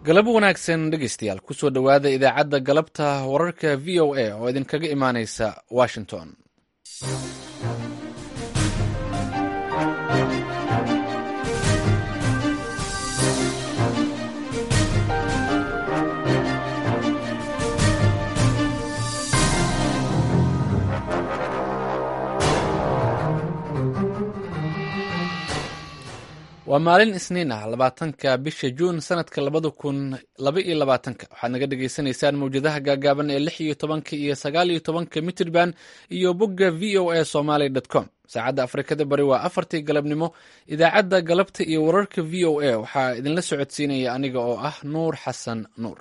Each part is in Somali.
galab wanaagsan dhegeystayaal kusoo dhowaada idaacadda galabta wararka v o a oo idinkaga imaaneysa washington waa maalin isniin ah labaatanka bisha juun sanadka labada kun laba iyo labaatanka waxaad naga dhagaysanaysaan mawjadaha gaagaaban ee lix iyo tobanka iyo sagaal iyo tobanka mitrban iyo bogga v o a somaly com saacadda afrikada bari waa afartii galabnimo idaacadda galabta iyo wararka v o a waxaa idinla socodsiinaya aniga oo ah nuur xasan nuur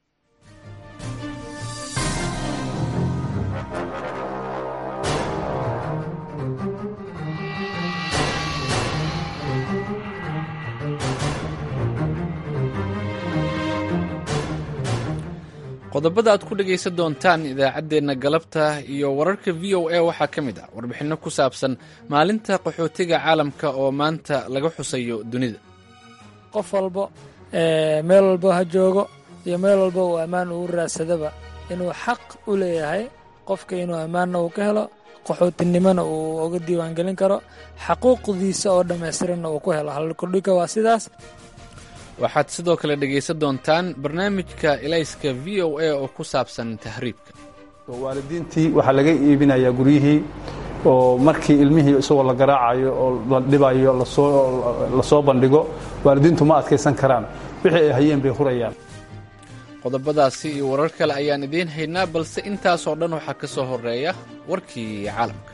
qodobada aad ku dhegaysan doontaan idaacaddeenna galabta iyo wararka v o a waxaa ka mid ah warbixinno ku saabsan maalinta qaxootiga caalamka oo maanta laga xusayo dunida qof walba meel walba ha joogo iyo meel walba uu ammaan ugu raadsadaba inuu xaq u leeyahay qofka inuu ammaanna uu ka helo qaxootinimona uu uga diiwaangelin karo xaquuqdiisa oo dhammaystiranna uu ku helo halkudhigga waa sidaas waxaad sidoo kale dhegaysan doontaan barnaamijka elayska v o a oo ku saabsan tahriibka waalidiintii waxaa laga iibinayaa guryihii oo markii ilmihii isagoo la garaacayo oo la dhibayo lasoo bandhigo waalidiintu ma adkaysan karaan wixii ay hayeen bay hurayaan qodobadaasi iyo warar kale ayaan idiin haynaa balse intaasoo dhan waxaa ka soo horeeya warkii caalamka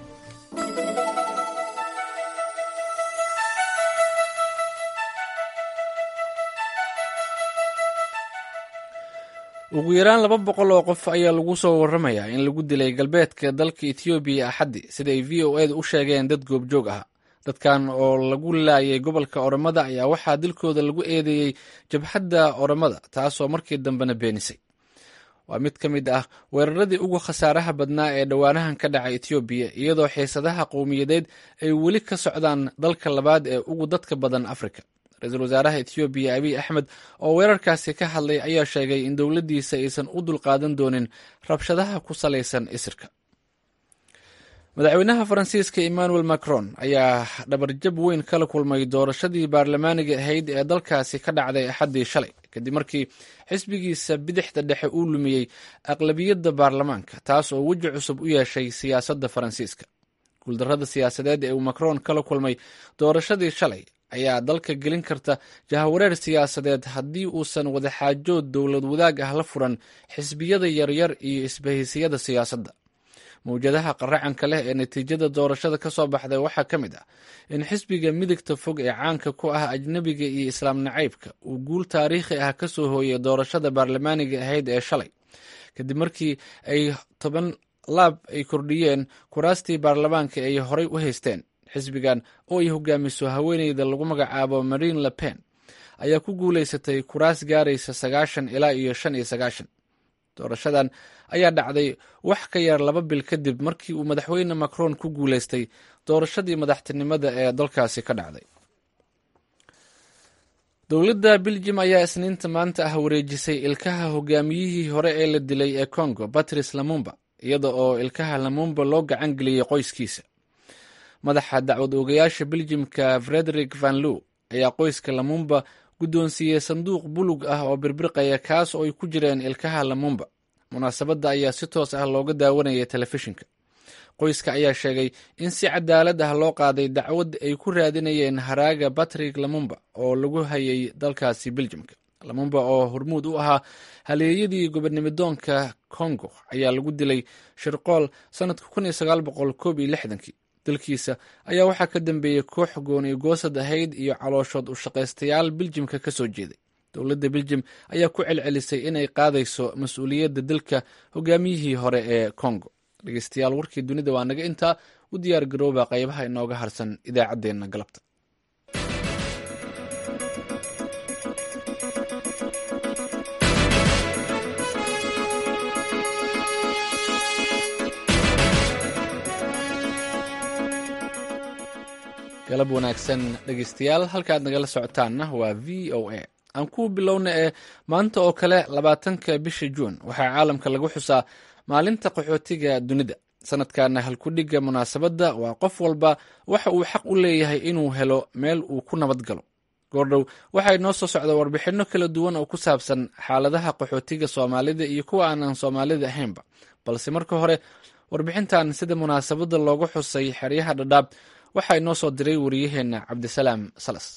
ugu yaraan laba boqol oo qof ayaa lagu soo warramayaa in lagu dilay galbeedka dalka etoobiya axaddi sida ay v o edu u sheegeen dad goobjoog ah dadkan oo lagu laayay gobolka oromada ayaa waxaa dilkooda lagu eedeeyey jabhadda oromada taasoo markii dambena beenisay waa mid ka mid ah weeraradii ugu khasaaraha badnaa ee dhowaanahan ka dhacay etoobiya iyadoo xiisadaha qowmiyadeed ay weli ka socdaan dalka labaad ee ugu dadka badan afrika ra-iisul wasaaraha etoobiya abiy axmed oo weerarkaasi ka hadlay ayaa sheegay in dowladdiisa aysan u dulqaadan doonin rabshadaha ku salaysan isirka madaxweynaha faransiiska emmanuel macron ayaa dhabarjab weyn kala kulmay doorashadii baarlamaaniga ahayd ee dalkaasi ka dhacday axaddii shalay kadib markii xisbigiisa bidixda dhexe uu lumiyey aqlabiyadda baarlamaanka taas oo weji cusub u yeeshay siyaasadda faransiiska guuldarrada siyaasadeed ee uu macron kala kulmay doorashadii shalay ayaa dalka gelin karta jahawareer siyaasadeed haddii uusan wadaxaajood dowlad wadaag ah la furan xisbiyada yaryar iyo isbahaysiyada siyaasadda mawjadaha qaracanka leh ee natiijada doorashada ka soo baxday waxaa ka mid ah in xisbiga midigta fog ee caanka ku ah ajnebiga iyo islaam nacaybka uu guul taariikhi ah ka soo hooyay doorashada baarlamaaniga ahayd ee shalay kadib markii ay toban laab ay kordhiyeen kuraastii baarlamaanka ay horay u haysteen xisbigan oo ay hogaamiso haweeneyda lagu magacaabo marine le pen ayaa ku guulaysatay kuraas gaaraysa sagaashan ilaa iyo shan iyo sagaashan doorashadan ayaa dhacday wax ka yar laba bil kadib markii uu madaxweyne macron ku guulaystay doorashadii madaxtinimada ee dalkaasi ka dhacday dowladda beljim ayaa isniinta maanta ah wareejisay ilkaha hogaamiyihii hore ee la dilay ee congo batrice lamumba iyada oo ilkaha lamumba loo gacan geliyey qoyskiisa madaxa dacwad oogayaasha beljimka frederik van loo ayaa qoyska lamumba guddoonsiiyey sanduuq bulug ah oo birbirqaya kaas oo ay ku jireen ilkaha lamumba munaasabadda ayaa si toos ah looga daawanayay telefishinka qoyska ayaa sheegay in si cadaalad ah loo qaaday dacwad ay ku raadinayeen haraaga batrik lamumba oo lagu hayay dalkaasi beljimka lamumba oo hormuud u ahaa haleeyadii gobernimidoonka congo ayaa lagu dilay shirqool sannadka kun iyo sagaal boqol koob iyo lixdankii dalkiisa ayaa waxaa ka dambeeyey koox gooni goosad ahayd iyo calooshood u shaqaystayaal biljimka ka soo jeeday dowladda biljim ayaa ku celcelisay inay qaadayso mas-uuliyadda dalka hogaamiyihii hore ee congo dhegeystayaal warkii dunida waa naga intaa u diyaar garooba qaybaha inooga harsan idaacaddeenna galabta galab wanaagsan dhegeystayaal halka aad nagala socotaanna waa v o a aan ku bilowna ee maanta oo kale labaatanka bisha juun waxaa caalamka lagu xusaa maalinta qaxootiga dunida sanadkana halkudhigga munaasabadda waa qof walba waxa uu xaq u leeyahay inuu helo meel uu ku nabad galo goordhow waxaa inoo soo socda warbixinno kala duwan oo ku saabsan xaaladaha qaxootiga soomaalida iyo kuwa aanan soomaalida ahaynba balse marka hore warbixintan sida munaasabadda loogu xusay xeryaha dhadhaab waxaa inoo soo diray wariyaheenna cabdisalaam salas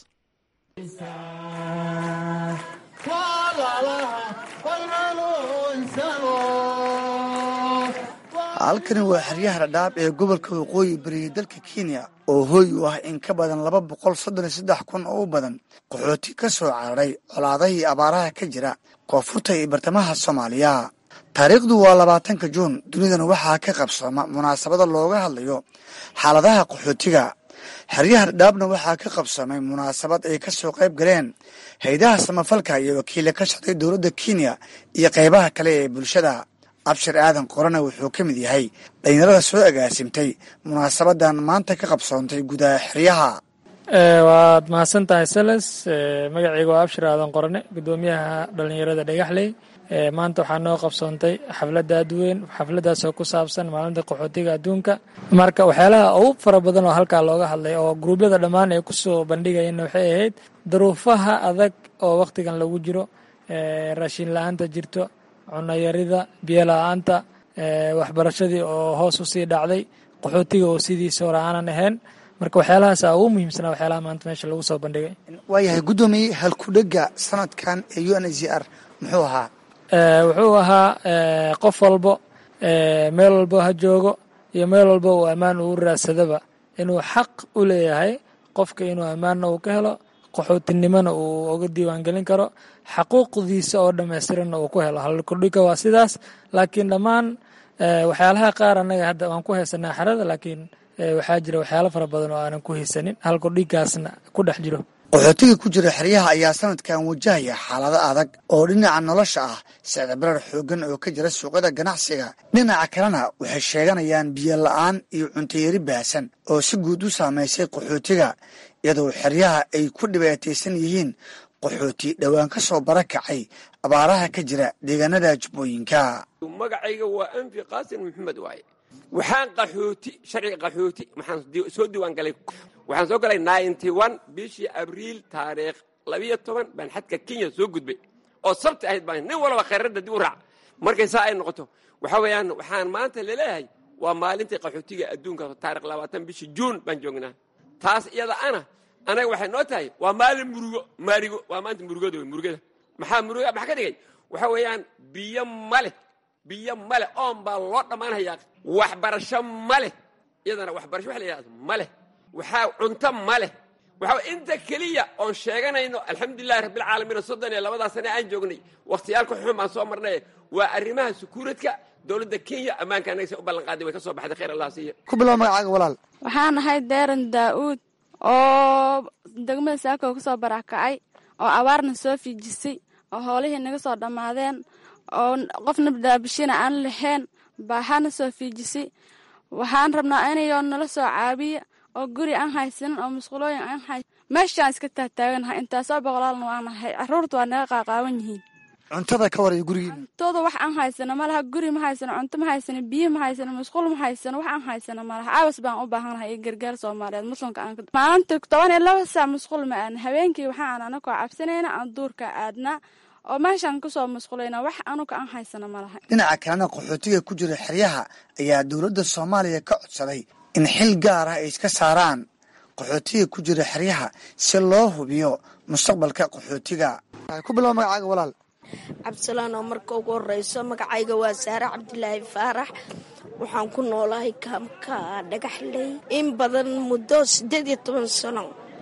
halkani waa xeryaha dhadhaab ee gobolka waqooyi bariya dalka kenya oo hooy u ah in ka badan laba boqol soddon iyo saddex kun oo u badan qaxooti ka soo cararay colaadahii abaaraha ka jira koonfurta iyo bartamaha soomaaliya taariikhdu waa labaatanka juun dunidana waxaa ka qabsooma munaasabada looga hadlayo xaaladaha qaxootiga xeryaha dhadhaabna waxaa ka qabsoomay munaasabad ay ka soo qayb galeen haydaha samafalka iyo wakiila ka socday dowladda kenya iyo qaybaha kale ee bulshada abshir aadan qorana wuxuu ka mid yahay dhalinyarada soo agaasimtay munaasabadan maanta ka qabsoontay gudaha xeryaha waad mahadsan tahay sales magacayga waa abshir aadan qorane gudoomiyaha dhalinyarada dhagaxley maanta waxaa noo qabsoontay xafladda aadweyn xafladaasoo ku saabsan maalinta qaxootiga adduunka marka waxyaalaha ugu fara badan oo halkaa looga hadlay oo gruubyada dhammaan ay kusoo bandhigayeen waxay ahayd duruufaha adag oo wakhtigan lagu jiro raashin la-aanta jirto cunayarida biyo la-aanta waxbarashadii oo hoos usii dhacday qaxootiga oo sidiisa hore aanan ahayn marka waxyaalahaasa ugu muhiimsanaa waxyaalaha maanta meesha lagu soo bandhigay waayahay guddoomiye halkudhega sanadkan ee u n h r muxuu ahaa wuxuu ahaa qof walbo meel walbo ha joogo iyo meel walbo uu ammaan uu raadsadaba inuu xaq u leeyahay qofka inuu ammaanna uu ka helo qaxootinimona uu uga diiwaangelin karo xaquuqdiisa oo dhammaystiranna uu ku helo halkudhiga waa sidaas laakiin dhammaan waxyaalaha qaar annaga hadda waan ku haysanaa xerada laakiin waxaa jira waxyaalo fara badan oo aanan ku haysanin halkudhigaasna ku dhex jiro qaxootiga ku jira xeryaha ayaa sanadkan wajahaya xaalado adag oo dhinaca nolosha ah sicdabarar xooggan oo ka jira suuqyada ganacsiga dhinaca kalena waxay sheeganayaan biyo la-aan iyo cuntayari baahsan oo si guud u saamaysay qaxootiga iyadoo xeryaha ay ku dhibaataysan yihiin qaxooti dhowaan ka soo barakacay abaaraha ka jira deegaanada jubbooyinka magacayga waa anfi qaasin maxamed waaye waxaan qaxooti sharciga qaxooti waxaan soo diiwaan galay waxaan soo galay ninety one bishii abriil taariikh labiyo toban baan xadka kenya soo gudbay oo sabti ahayd baan nin walba khayradda dib u raac markay saa ay noqoto waxa weeyaan waxaan maanta laleeyahay waa maalintii qaxootiga adduunka taarikh labaatan bishii juun baan joognaa taas iyada ana anaga waxay noo tahay waa maalin murugo maarigo waa maanta murugada wey murugada maxaa muruga maxaa ka dhigay waxa weeyaan biyo maleh biyo male oon baa loo dhammaanhayaa waxbarasho maleh iyadana waxbarasho wax la yidhahdo maleh waxaa cunto maleh waxaa inta keliya oon sheeganayno alxamdulilahi rabbilcaalamiin soddon iyo labadaa sane aan joognay wakhtiyaalka xun baan soo marnay waa arrimaha sukuuradka dowladda kenya ammaanka annaga se u ballanqaaday way ka soo baxday khayr allah siiya ku bilow magacaaga walaal waxaan ahay deeran daa'uud oo degmada saako ka soo barakacay oo abaarna soo fiijisay oo hoolihii naga soo dhammaadeen oo qofna daabishina aan lahayn baaxana soo fiijisay waxaan rabnaa inayoo nala soo caabiya oo guri aan haysanin oo musqulooyin aan hay meeshaan iska taagtaaganahay intaasoo boqolaalna waanahay caruurta waa naga qaaqaawan yihiin cuntada ka waraya gurigiina cuntooda wax aan haysano malaha guri ma haysano cunto ma haysano biyo ma haysano musqul ma haysano wax aan haysano malaha caabas baan u baahanahay iyo gargaar soomaaliyeed muslimka aan maalinta toban iyo laba saac musqul ma aadna habeenkii waxaan anakoo cabsanayna aan duurka aadnaa oo meeshaan kusoo musqulayna wax anuga aan haysano malaha dhinaca kalena qaxootiga ku jira xeryaha ayaa dowladda soomaaliya ka codsaday in xil gaar ah ay iska saaraan qaxootiga ku jira xeryaha si loo hubiyo mustaqbalka qaxootiga ku bilow magacaaga walaal cabdisalaan oo marka ugu horeyso magacayga waa saare cabdilaahi faarax waxaan ku noolahay kaamka dhagaxley in badan muddo siddeed iyo toban sano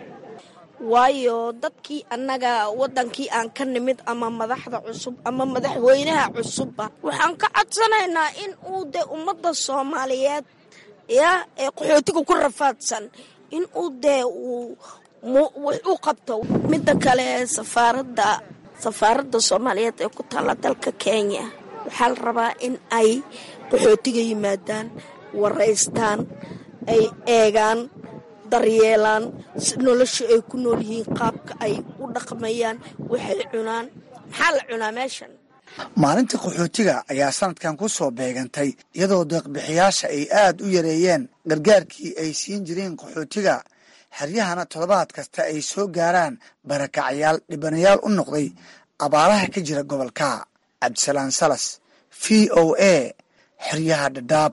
waayo dadkii annaga waddankii aan ka nimid ama madaxda cusub ama madaxweynaha cusubba waxaan ka codsanaynaa in uu de ummadda soomaaliyeed ya ee qaxootiga ku rafaadsan in uu dee uu wax u qabto midda kale safaaradda safaaradda soomaaliyeed ee ku taalla dalka kenya waxaa la rabaa in ay qaxootiga yimaadaan waraystaan ay eegaan daryeelaan nolosha ay ku nool yihiin qaabka ay u dhaqmayaan waxay cunaan maxaa la cunaa meeshan maalinta qaxootiga ayaa sanadkan ku soo beegantay iyadoo deeqbixiyaasha ay aad u yareeyeen gargaarkii ay siin jireen qaxootiga xeryahana toddobaad kasta ay soo gaaraan barakacayaal dhibanayaal u noqday abaaraha ka jira gobolka cabdisalaan salas v o a xeryaha dhadhaab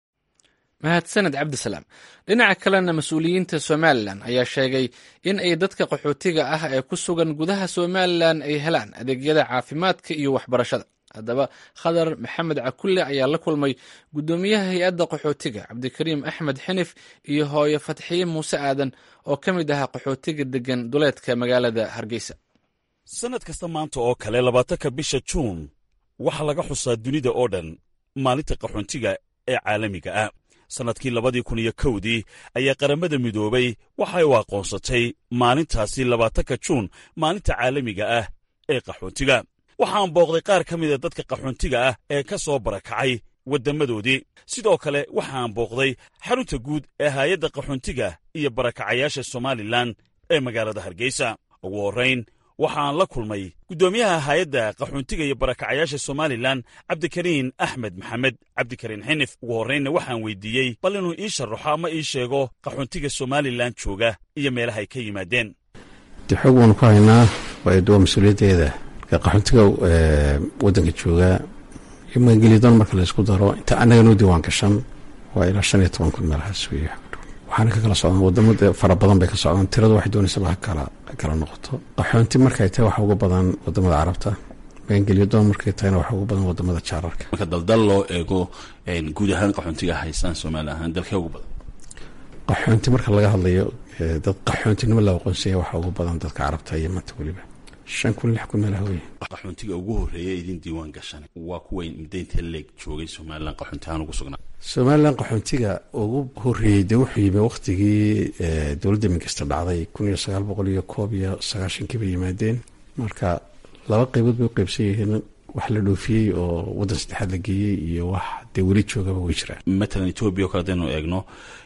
mahadsaned cabdisalaam dhinaca kalena mas-uuliyiinta somalilan ayaa sheegay in ay dadka qaxootiga ah ee ku sugan gudaha somalilan ay helaan adeegyada caafimaadka iyo waxbarashada haddaba khadar maxamed cakulle ayaa la kulmay guddoomiyaha hay-adda qaxootiga cabdikariim axmed xinif iyo hooyo fatxiye muuse aadan oo ka mid ahaa qaxootiga degan duleedka magaalada hargeysa sannad kasta maanta oo kale labaatanka bisha juun waxaa laga xusaa dunida oo dhan maalinta qaxoontiga ee caalamiga ah sannadkii labadii kun iyo kowdii ayaa qaramada midoobay waxay u aqoonsatay maalintaasi labaatanka juun maalinta caalamiga ah ee qaxoontiga waxaan booqday qaar ka mida dadka qaxoontiga ah ee ka soo barakacay waddammadoodii sidoo kale waxaan booqday xarunta guud ee haayadda qaxoontiga iyo barakacayaasha somalilan ee magaalada hargeysa ugu horrayn waxaan la kulmay guddoomiyaha haayadda qaxoontiga iyo barakacayaasha somalilan cabdikariin axmed maxamed cabdikariin xinif ugu horraynna waxaan weydiiyey bal inuu ii sharaxo ama ii sheego qaxoontiga somalilan jooga iyo meelahay ka yimaadeen de xoog waanu ku haynaa waa mas-uuliyaddeeda marka qaxoontiga waddanka jooga iyo maangeliyadoon marka laysku daro inta annaga noo diiwaan gashan waa ilaa shan iyo toban kun meelahaas wey waxaana ka kala socdaan wadamada fara badan bay ka socdaan tiradu waxay doonaysaba ha kala kala noqoto qaxoonti markay tahay waxa ugu badan wadamada carabta maangeliyadoon markay tahayna waxa ugu badan wadamada jaararka marka daldal loo eego guud ahaan qaxoontiga haystaan soomaali ahaan dalkee ugu badan qaxoonti marka laga hadlayo dad qaxoontinimo la aqoonsaya waxa ugu badan dadka carabta iyo manta weliba shan kun lix kun meelaha wey qaxoontiga ugu horreeya idin diiwaan gashan waa kuwa midaynta leeg joogay somalilan qaxoonti ahaan ugu sugnaa somalilan qaxoontiga ugu horreeyey dee wuxuu yimi wakhtigii dowladda minkasta dhacday kun iyo sagaal boqol iyo koob iyo sagaashankii bay yimaadeen marka laba qaybood bay u qaybsan yihiin wax la dhoofiyey oo waddan saddexaad la geeyey iyo wax dee weli joogaba way jiraan matalan etoobiya o kale hadaynu eegno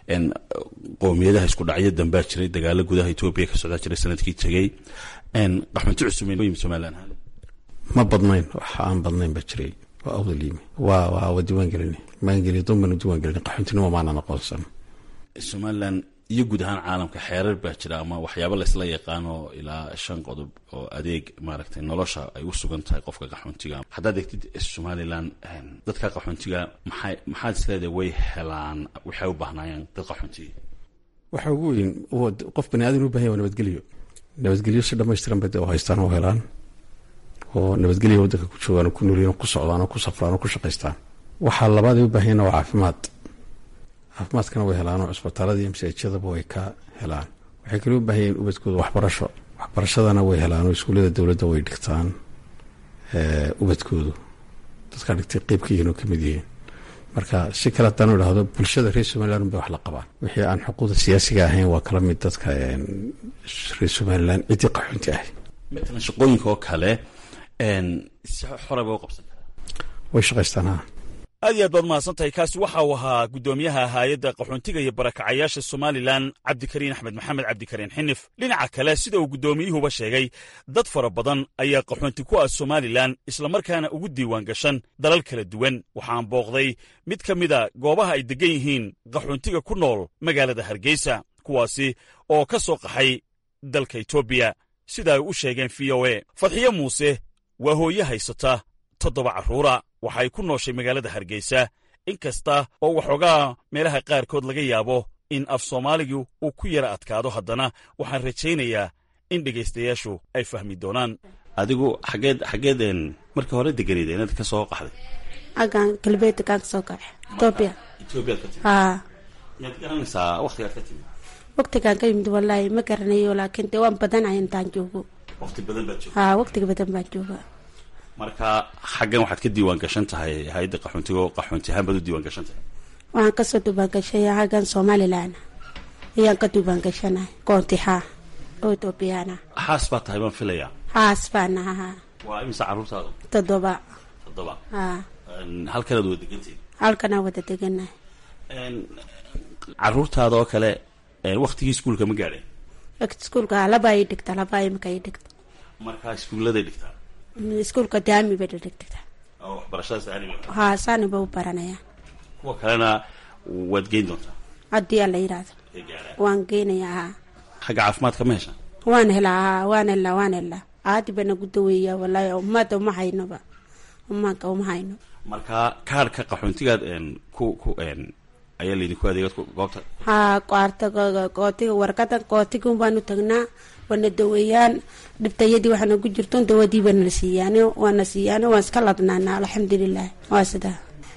qowmiyadaha isku dhacyo dambaa jiray dagaalo gudaha etoobiya ka socdaa jiray sanadkii tegey qaxoonti cusub somalilan ahaan ma badnayn wax aan badnayn baa jiray waa awdal yimi waa waa waa diiwaan gelini maangeliya doon baanu diiwaan gelini qaxoontinimo maanan aqoonsan somalilan iyo guud ahaan caalamka xeerar baa jira ama waxyaaba laysla yaqaano ilaa shan qodob oo adeeg maaragtay nolosha ay u sugan tahay qofka qaxoontiga haddaad eegtid somalilan dadka qaxoontiga maxay maxaad isleedahay way helaan waxay u baahnaayeen dad qaxoontiga waxa ugu weyn qof bani aadan u bahanya waa nabadgelyo nabadgelyo si dhamaystiran bay de haystaan oo helaan oo nabadgelya waddanka ku joogaan oo ku noolyiin oo ku socdaan oo ku safraan oo ku shaqaystaan waxaa labaad ay u baahanyeen waa caafimaad caafimaadkana way helaan oo cisbitaalada iyo masaajidadaba way ka helaan waxay kale u baahan yihiin ubadkooda waxbarasho waxbarashadana way helaan oo iskuullada dowladda way dhigtaan ubadkoodu dadka dhigtay qeyb ka yihiin oo kamid yihiin marka si kale haddaanu idhaahdo bulshada reer somalilan unbay wax la qabaan wixii aan xuquuqda siyaasiga ahayn waa kala mid dadka reer somalilan ciddii qaxoonti ahay matalan shaqooyinka oo kale si xora bay u qabsan way shaqaystaan ha aad iyo aad baad mahadsan tahay kaasi waxa uu ahaa guddoomiyaha haayadda qaxoontiga iyo barakacayaasha somalilan cabdikariin axmed maxamed cabdikariin xinif dhinaca kale sida uu guddoomiyuhuba sheegay dad fara badan ayaa qaxoonti ku ah somalilan islamarkaana ugu diiwaan gashan dalal kala duwan waxaan booqday mid ka mida goobaha ay deggan yihiin qaxoontiga ku nool magaalada hargeysa kuwaasi oo ka soo qaxay dalka etoobiya sida ay u sheegeen v o e fadxiyo muuse waa hooye haysata toddoba carruura waxay ku nooshay magaalada hargeysa in kasta oo waxoogaa meelaha qaarkood laga yaabo in af soomaaligu uu ku yara adkaado haddana waxaan rajaynayaa in dhegaystayaashu ay fahmi doonaan adigu xageed xageedeen markii hore deganayda inaad ka soo qaxday agaan galbeedka kaan kasoo kaxe etoobiya etoobiyaad ka timid haa miyaad garanaysaa waktigaad ka timid waqtigaan ka yimid wallaahi ma garanayo laakiin dee waan badanahay intaan joogo wakti badan baad joogta haa waqtiga badan baan jooga marka xaggan waxaad ka diiwaan gashan tahay hay-adda qaxoontiga oo qaxoonti ahaan baad u diiwaan gashan tahay waxaan kasoo dubaangashay xaggan somalilan ayaan ka dubaangashanahay koontihaa oo etoobiyaan ah xaas baa tahay baan filayaa haas baan ahaa waa imisa carruurtaada toddoba toddoba haa halkanaad wada degantahay halkanaa wada deganahay carruurtaada oo kale waktigii iskuulka ma gaadheen iskuulka laba ay dhigta laba imika ay dhigta markaa iskuulladay dhigtaa iskuulka daami bay dhadhigtaa oo waxbarashadaas aani haa saani ba u baranayaan kuwa kalena waad geyn doontaa haddii alla yidhaahdo waan geynayaa haa xagga caafimaadka ma hesha waan helaa haa waan helaa waan helaa aadi bana ku daweeyaa wallaahi ummadda uma haynoba umaanka uma hayno marka kaarhka qaxoontigaad ku ku ayaa laydinku adeegad goobta haa qaarta qootiga warqadan qootiga baanu tagnaa waana daweeyaan dhibtayadii waxaana ku jirto dawadii baana siiyaan waana siiyaan waan iska ladnaana alxamdulilah waa sidaa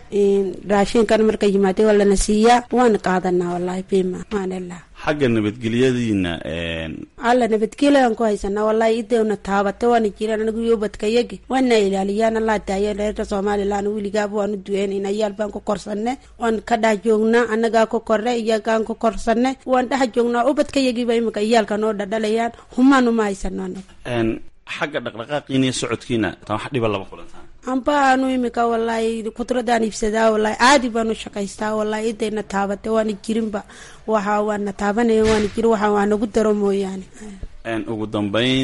raashinkan marka yimaade waa lana siiyaa waana qaadanaa wallaahi bima waan helaa xagga nabadgelyadiina alla nabadgelyan ku haysanaa wallaahi idewna taabata waana jiraan anigu yobadkayagi waana ilaaliyaan allaa daayo reerka somalilan weligaaba waanu duceynayna iyaal baan ku korsanne waan ka dhex joognaa annagaa ku korre iyagaan ku korsanne waan dhex joognaa ubadkayagiiba imika iyaalka noo dhadhalayaan humaan uma haysano anaga xagga dhaqdhaqaaqiina iyo socodkiina tan wax dhiba lama kulantaan amba aanu imika wallaahi kudradaan iibsadaa wallaahi caadi baanu shaqaystaa wallaahi idayna taabata waana jirinba waxa waana taabanaya waana jirin waxa waa nagu daro mooyaane ugu dambeyn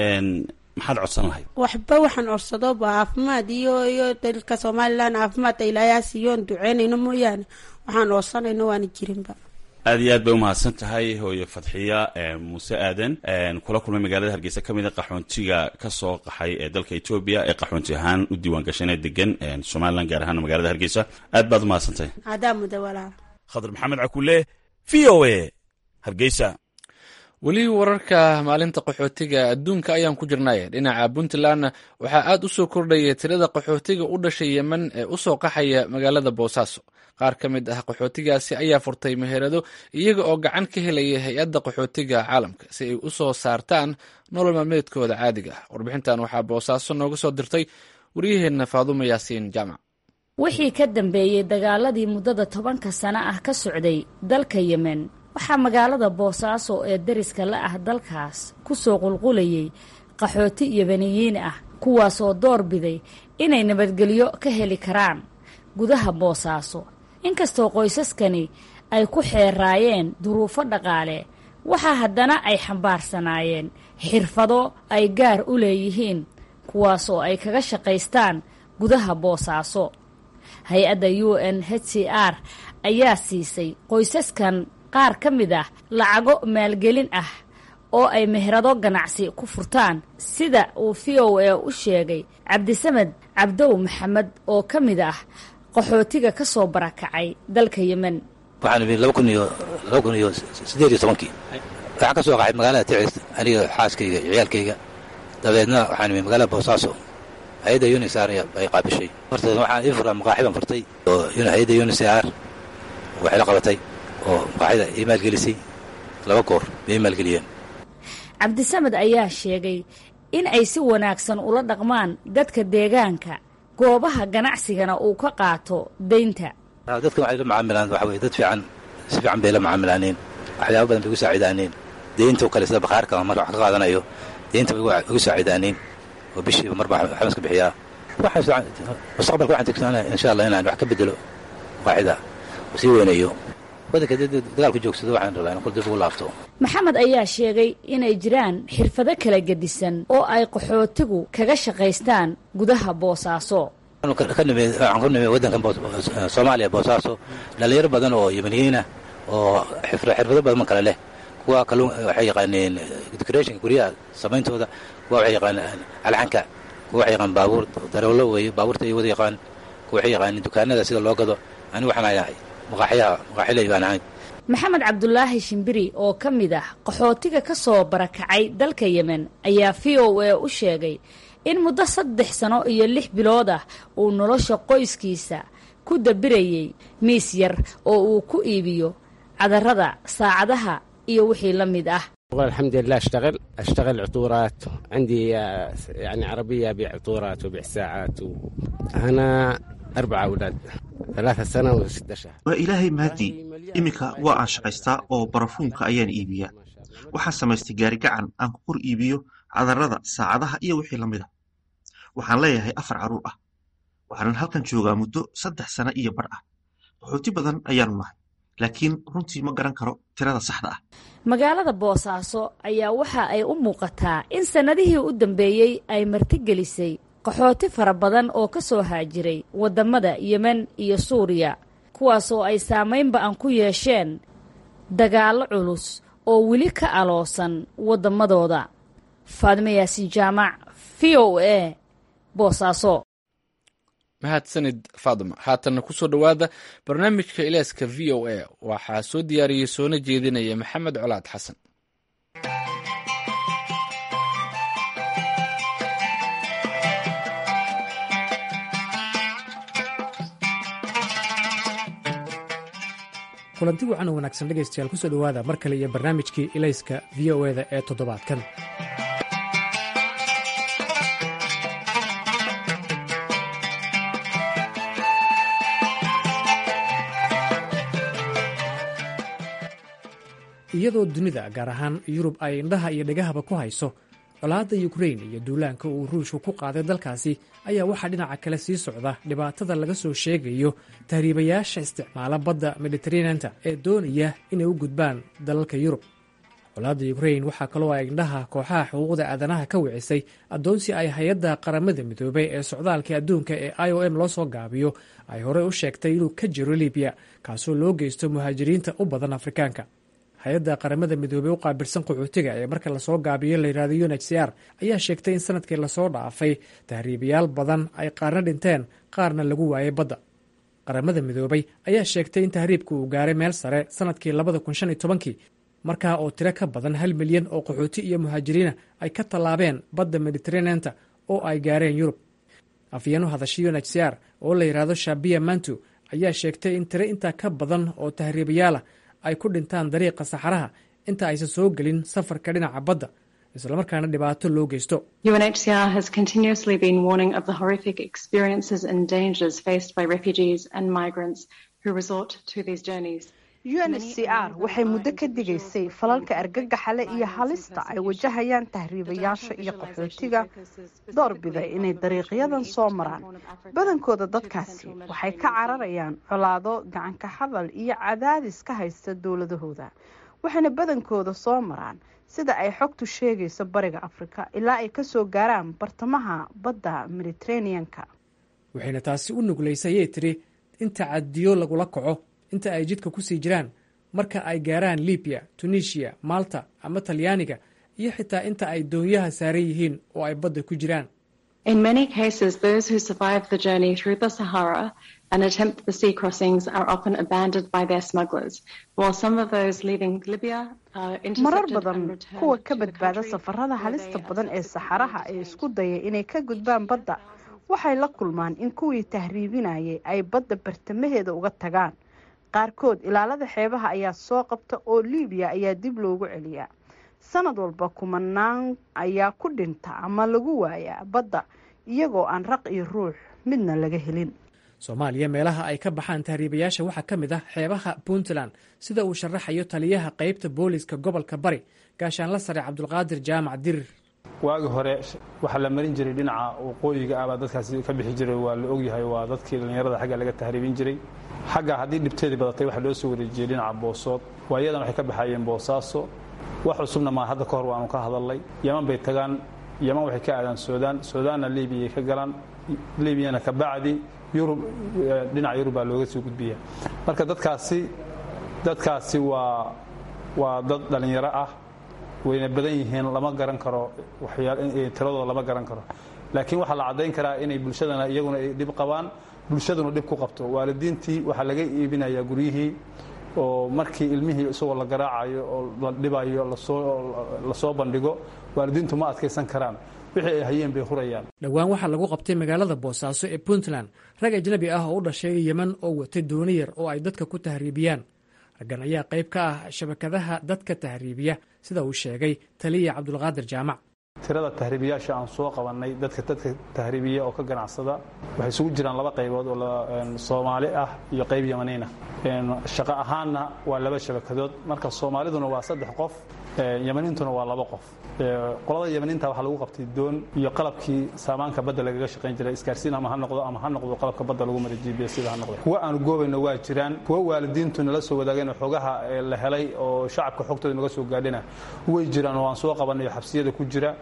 maxaad codsan lahayd waxba waxaan codsadoba caafimaad iyo iyo dalka somalilan caafimaadka ilaayaa siiyoon duceynayno mooyaane waxaan codsanayno waana jirinba aad iyo aad bay umahadsan tahay hooye fadxiya muuse aadan kula kulmay magaalada hargeysa ka mid a qaxoontiga kasoo qaxay ee dalka etoobiya ee qaxoonti ahaan u diiwaan gashanee degan somalilan gaar ahaan magaalada hargeysa aad baad umahadsan tahay adaa muda walaal khadar maxamed cakule v o a hargeysa weli wararka maalinta qaxootiga adduunka ayaan ku jirnay dhinaca puntlandna waxaa aad u soo kordhaya tirada qaxootiga u dhashay yemen ee u soo qaxaya magaalada boosaaso qaar ka mid ah qaxootigaasi ayaa furtay meherado iyaga oo gacan ka helaya hay-adda qaxootiga caalamka si ay u soo saartaan nolol maalmeedkooda caadiga ah warbixintan waxaa boosaaso nooga soo dirtay waryaheenna faadumo yaasiin jaamac wixii ka dambeeyey dagaaladii muddada tobanka sano ah ka socday dalka yemen waxaa magaalada boosaaso ee dariska la ah dalkaas ku soo qulqulayay qaxooti yemeniyiin ah kuwaasoo door biday inay nabadgelyo ka heli karaan gudaha boosaaso inkastoo qoysaskani ay ku xeeraayeen duruufo dhaqaale waxaa haddana ay xambaarsanaayeen xirfado ay gaar u leeyihiin kuwaasoo ay kaga shaqaystaan gudaha boosaaso hay-adda u n h c r ayaa siisay qoysaskan qaar ka mid ah lacago maalgelin ah oo ay meherado ganacsi ku furtaan sida uu v o a u sheegay cabdisamed cabdow maxamed oo ka mid ah qaxootiga ka soo barakacay dalka yemen waxaan imi laba kun iyo laba kun iyo siddeed iyo tobankii waxaan ka soo qaxay magaalada ticis aniga xaaskayga iyo ciyaalkayga dabeedna waxaan imi magaalada boosaaso hay-adda unisar ay qaabishay horteed waxaan ii furtaa maqaaxi baan furtay oo hay-adda unisar waxay la qabatay oo maqaaxida ii maalgelisay laba goor bay ii maalgeliyeen cabdisamed ayaa sheegay in ay si wanaagsan ula dhaqmaan dadka deegaanka goobaha ganacsigana uu ka qaato deynta dadkan waxay la macaamilaan waxa weye dad fiican si fiican bay la macaamilaaneen waxyaaba badan bay ugu saacidaaneen deynta oo kale sida bakhaarka marka wax ka qaadanayo deynta bay ugu saacidaaneen oo bishiiba marba waxbaan iska bixiyaa mustaqbalka waxaan tigsanaa insha allah inaan wax ka bedelo maqaaxida sii weynayo wadanka dagaalku joogsado waxaan rabaa in kul dib ugu laabto maxamed ayaa sheegay inay jiraan xirfado kala gedisan oo ay qaxootigu kaga shaqaystaan gudaha boosaaso waxaan ku nimay waddankan soomaaliya boosaaso dhalinyaro badan oo yemeniyiinah oo xirfado badan kale leh kuwa kalluun waxay yaqaaneen decorationka guryaha samayntooda kuwa waxay yaqaaneen alxanka kuwa waxay yaqaan baabuur darawlo weeye baabuurta ay wada yaqaan kuwa waxay yaqaaneen dukaanada sida loo gado anigu waxaan ahay maqaaxyaha maqaaxiley baan ahay maxamed cabdulaahi shimbiri oo ka mid ah qaxootiga ka soo barakacay dalka yemen ayaa v o a u sheegay in muddo saddex sano iyo lix bilood ah uu nolosha qoyskiisa ku dabirayey miis yar oo uu ku iibiyo cadarada saacadaha iyo wixii la mid ah الحمد لله اشتغل اشتغل عطورات عندي يعني عربيه ابيع عطورات وابيع ساعات و... انا اربع اولاد ثلاثة سنة وستة شهر waa ilaahay mahadii iminka waa aan shaqaystaa oo barafuunka ayaan iibiyaa waxaan samaystay gaari gacan aan ku kor iibiyo cadarada saacadaha iyo wixii la mid a waxaan leeyahay afar carruur ah waxaanan halkan joogaa muddo saddex sano iyo bar ah qaxooti badan ayaanu nahay laakiin runtii ma garan karo tirada saxda ah magaalada boosaaso ayaa waxa ay u muuqataa in sannadihii u dambeeyey ay martigelisay qaxooti fara badan oo ka soo haajiray waddamada yemen iyo suuriya kuwaasoo ay saamayn ba-an ku yeesheen dagaallo culus oo weli ka aloosan waddamadooda faadimo yaasiin jaamac v o a boosaaso mahadsanid faadima haatanna kusoo dhowaada barnaamijka ilaaska v o a waxaa soo diyaariyey soona jeedinaya maxamed colaad xasan kulanti wacan oo wanaagsan dhegaystayaal kusoo dhowaada mar kale iyo barnaamijkii ilayska v o eda ee toddobaadkan iyadoo dunida gaar ahaan yurub ay indhaha iyo dhegahaba ku hayso colaadda yukrain iyo duulaanka uu ruushku ku qaaday dalkaasi ayaa waxaa dhinaca kale sii socda dhibaatada laga soo sheegayo tahriibayaasha isticmaala badda mediteraneanta ee doonaya inay u gudbaan dalalka yurub colaadda yukrain waxaa kaloo ay indhaha kooxaha xuquuqda aadanaha ka wicisay addoonsi ay hay-adda qaramada midoobay ee socdaalka adduunka ee i o m loo soo gaabiyo ay horey u sheegtay inuu ka jiro libiya kaasoo loo geysto muhaajiriinta u badan afrikaanka hay-adda qaramada midoobey u qaabilsan qaxootiga ee marka lasoo gaabiyo layidhahdo un h c r ayaa sheegtay in sanadkii lasoo dhaafay tahriibayaal badan ay qaarna dhinteen qaarna lagu waayay badda qaramada midoobay ayaa sheegtay in tahriibku uu gaaray meel sare sanadkii labada kun shan iyo tobankii markaa oo tiro ka badan hal milyan oo qaxooti iyo muhaajiriina ay ka tallaabeen badda mediteraneanta oo ay gaareen yurub afyeenu hadashay un h c r oo la yidhaahdo shabiya mantu ayaa sheegtay in tiro intaa ka badan oo tahriibayaalah ay ku dhintaan dariiqa saxaraha inta aysan soo gelin safarka dhinaca badda islamarkaana dhibaato loo geysto UNHCR has continuously been warning of the horrific experiences and dangers faced by refugees and migrants who resort to these journeys. UNHCR waxay muddo ka digaysay falalka argagaxale iyo halista ay wajahayaan tahriibayaasha iyo qaxootiga doorbida inay dariiqyadan soo maraan badankooda dadkaasi waxay ka cararayaan colaado gacanka hadal iyo cadaadis ka haysta dowladahooda waxayna badankooda soo maraan sida ay xogtu sheegayso bariga afrika ilaa ay kasoo gaaraan bartamaha badda mediteraneanka waxayna taasi u nuglaysay ayay tiri in tacadiyo lagula kaco inta ay jidka kusii jiraan marka ay gaaraan libiya tunisiya malta ama talyaaniga iyo xitaa inta ay doonyaha saaran yihiin oo ay badda ku jiraan In many cases, those who survive the journey through the Sahara and attempt the sea crossings are often abandoned by their smugglers, while some of those leaving Libya are marar intercepted badan and returned kuwa ka to the badbaada country safarada where halista they badan ee saxaraha ee isku daya inay ka gudbaan badda waxay la kulmaan in kuwii tahriibinayay ay badda bartamaheeda uga tagaan qaarkood ilaalada xeebaha ayaa soo qabta oo liibiya ayaa dib loogu celiyaa sanad walba kumanaan ayaa ku dhinta ama lagu waayaa badda iyagoo aan raq iyo ruux midna laga helin soomaaliya meelaha ay ka baxaan tahriibayaasha waxaa ka mid ah xeebaha puntland sida uu sharaxayo taliyaha qeybta booliska gobolka bari gaashaanla sare cabdulqaadir jaamac dirir waagi hore waxaa la marin jiray dhinaca waqooyiga ah baa dadkaasi ka bixi jiray waa la ogyahay waa dadkii dhallinyarada xagga laga tahriibin jiray xagga haddii dhibteedii badatay waxaa loo soo wareejiyey dhinaca boosood waayadan waxay ka baxayeen boosaaso wax cusubna maa hadda ka hor waanu ka hadalnay yaman bay tagaan yaman waxay ka aadaan suudaan suudaanna liibiyay ka galaan liibiyana ka bacdi yurub dhinaca yurub baa looga soo gudbiya marka dadkaasi dadkaasi waa waa dad dhallinyaro ah wayna badan yihiin lama garan karo tiradooda lama garan karo laakiin waxaa la caddayn karaa inay bulshadana iyaguna ay dhib qabaan bulshaduna dhib ku qabto waalidiintii waxaa laga iibinayaa guryihii oo markii ilmihii isagoo la garaacayo oo la dhibayo lasoo bandhigo waalidiintu ma adkaysan karaan wixii ay hayeen bay hurayaan dhowaan waxaa lagu qabtay magaalada boosaaso ee puntland rag ajnabi ah oo u dhashay yeman oo watay dooni yar oo ay dadka ku tahriibiyaan raggan ayaa qayb ka ah shabakadaha dadka tahriibiya sida uu sheegay taliya cabdulqaadir jaamac tirada tahriibiyaasha aan soo qabannay dadka dadka tahriibiya oo ka ganacsada waxay isugu jiraan laba qaybood oo soomaali ah iyo qayb yamaniina shaqo ahaanna waa laba shabakadood marka soomaaliduna waa saddex qof yamaniintuna waa laba qof qolada yamaniinta waxaa lagu qabtay doon iyo qalabkii saamaanka badda lagaga shaqayn jiray isgaarsiin ama ha noqdo ama ha noqdo qalabka badda lagu mara g b s sida ha noqdo kuwa aanu goobayno waa jiraan kuwa waalidiintu nala soo wadaageen xogaha la helay oo shacabka xogtooda naga soo gaadhina way jiraan oo aan soo qabannay oo xabsiyada ku jira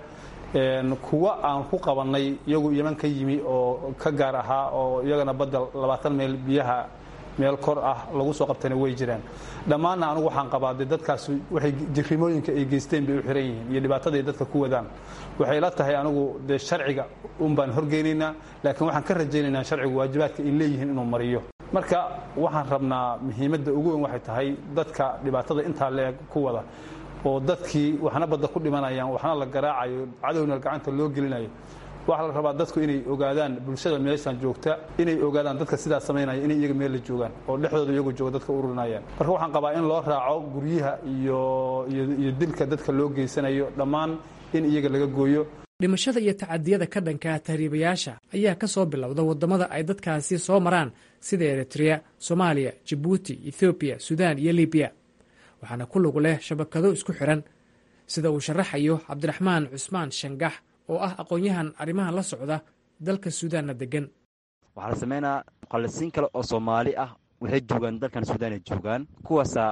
kuwa aan ku qabannay iyagu yeman ka yimi oo ka gaar ahaa oo iyagana badda labaatan meel biyaha meel kor ah lagu soo qabtayna way jiraan dhammaanna anigu waxaan qabaa dee dadkaas waxay jirrimooyinka ay geysteen bay u xiran yihiin iyo dhibaataday dadka ku wadaan waxay la tahay anigu dee sharciga un baan horgeynaynaa laakiin waxaan ka rajaynaynaa sharcigu waajibaadka ay leeyihiin inuu mariyo marka waxaan rabnaa muhiimadda ugu weyn waxay tahay dadka dhibaatada intaa leeg ku wada oo dadkii waxna badda ku dhimanayaan waxna la garaacayo cadowna gacanta loo gelinayo waxaa la rabaa dadku inay ogaadaan bulshada meeshan joogta inay ogaadaan dadka sidaas samaynaya inay iyaga meel la joogaan oo dhexdooda iyagu jooga dadka ururinayaan marka waxaan qabaa in loo raaco guryaha iyo iyo dilka dadka loo geysanayo dhammaan in iyaga laga gooyo dhimashada iyo tacadiyada ka dhanka tahriibayaasha ayaa ka soo bilowda waddamada ay dadkaasi soo maraan sida eritrea soomaaliya jabuuti ethoobiya suudaan iyo libiya waxaana ku lug leh shabakado isku xiran sida uu sharaxayo cabdiraxmaan cusmaan shangax oo ah aqoon-yahan arrimahan la socda dalka suudaanna degan waxaa la sameynaa muqallisiin kale oo soomaali ah waxay joogaan dalkan suudaan ay joogaan kuwaasaa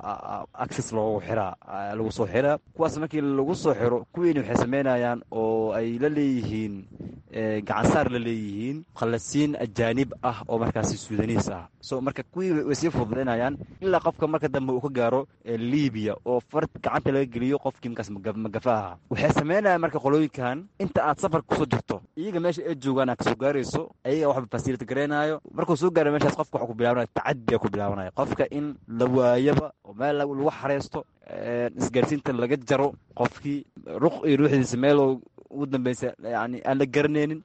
access loogu xiraa lagu soo xiraa kuwaas markii lagu soo xiro kuwiini waxay sameynayaan oo ay la leeyihiin gacansaar la leeyihiin muqallisiin ajaanib ah oo markaasi suudaniis ah so marka kuwii way sii fududaynayaan ilaa qofka marka dambe uu ka gaaro libiya oo far gacanta laga geliyo qofkii markaas magafa aha waxay sameynayaan marka qolooyinkan inta aad safar kusoo jirto iyaga meesha ay joogaan aad kasoo gaarayso ayaga waxba fasilita gareynayo markuu soo gaara meeshaas qofka waxa ku bilaabanaya tacadiya ku bilaabanaya qofka in la waayaba oo meel lagu xareysto isgaarsiinta laga jaro qofkii ruq iyo ruuxdiisa meel ugu dambeysa yani aan la garanaynin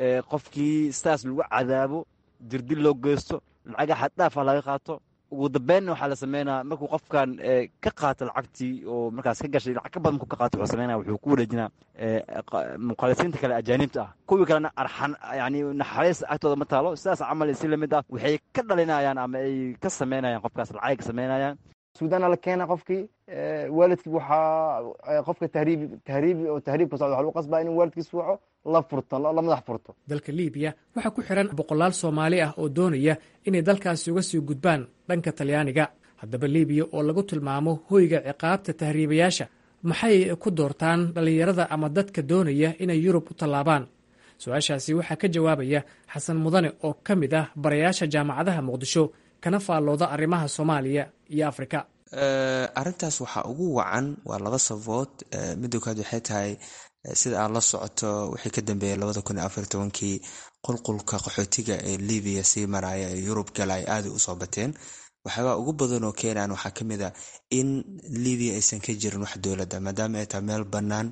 qofkii sidaas lagu cadaabo dirdil loo geysto lacaga xaddhaaf ah laga qaato ugu dambeynna waxaa la sameynaa markuu qofkan ka qaato lacagtii oo markaas ka gashay lacag ka badan markuu ka qaato wuxuu sameynaya wuxuu ku wareejinaa muqaalisiinta kale ajaanibta ah kuwii kalena arxan yani naxariis agtooda ma taalo sidaas camal si lamid ah waxay ka dhalinayaan ama ay ka sameynayaan qofkaas lacagay ka sameynayaan suudaana la keena qofkii waalidkii waxaa qofka tahriib tahriib oo tahriib ka socda waxa lagu qasbaa inuu waalidkiis waco la furto la madax furto dalka libiya waxaa ku xiran boqolaal soomaali ah oo doonaya inay dalkaasi uga sii gudbaan dhanka talyaaniga haddaba libiya oo lagu tilmaamo hoyga ciqaabta tahriibayaasha maxay ku doortaan dhallinyarada ama dadka doonaya inay yurub u tallaabaan su-aashaasi waxaa ka jawaabaya xasan mudane oo ka mid ah barayaasha jaamacadaha muqdisho kana faallooda arrimaha soomaaliya iyo afrika arrintaas waxaa ugu wacan waa laba sabood midda koowaad waxay tahay sida aad la socoto wixii ka dambeeyay labada kun iyo afar tobankii qulqulka qaxootiga ee libiya sii maraya ee yurub gala ay aada usoo bateen waxyaabaa ugu badan oo keenaan waxaa ka mid a in libiya aysan ka jirin wax dowladda maadaama ay tahay meel bannaan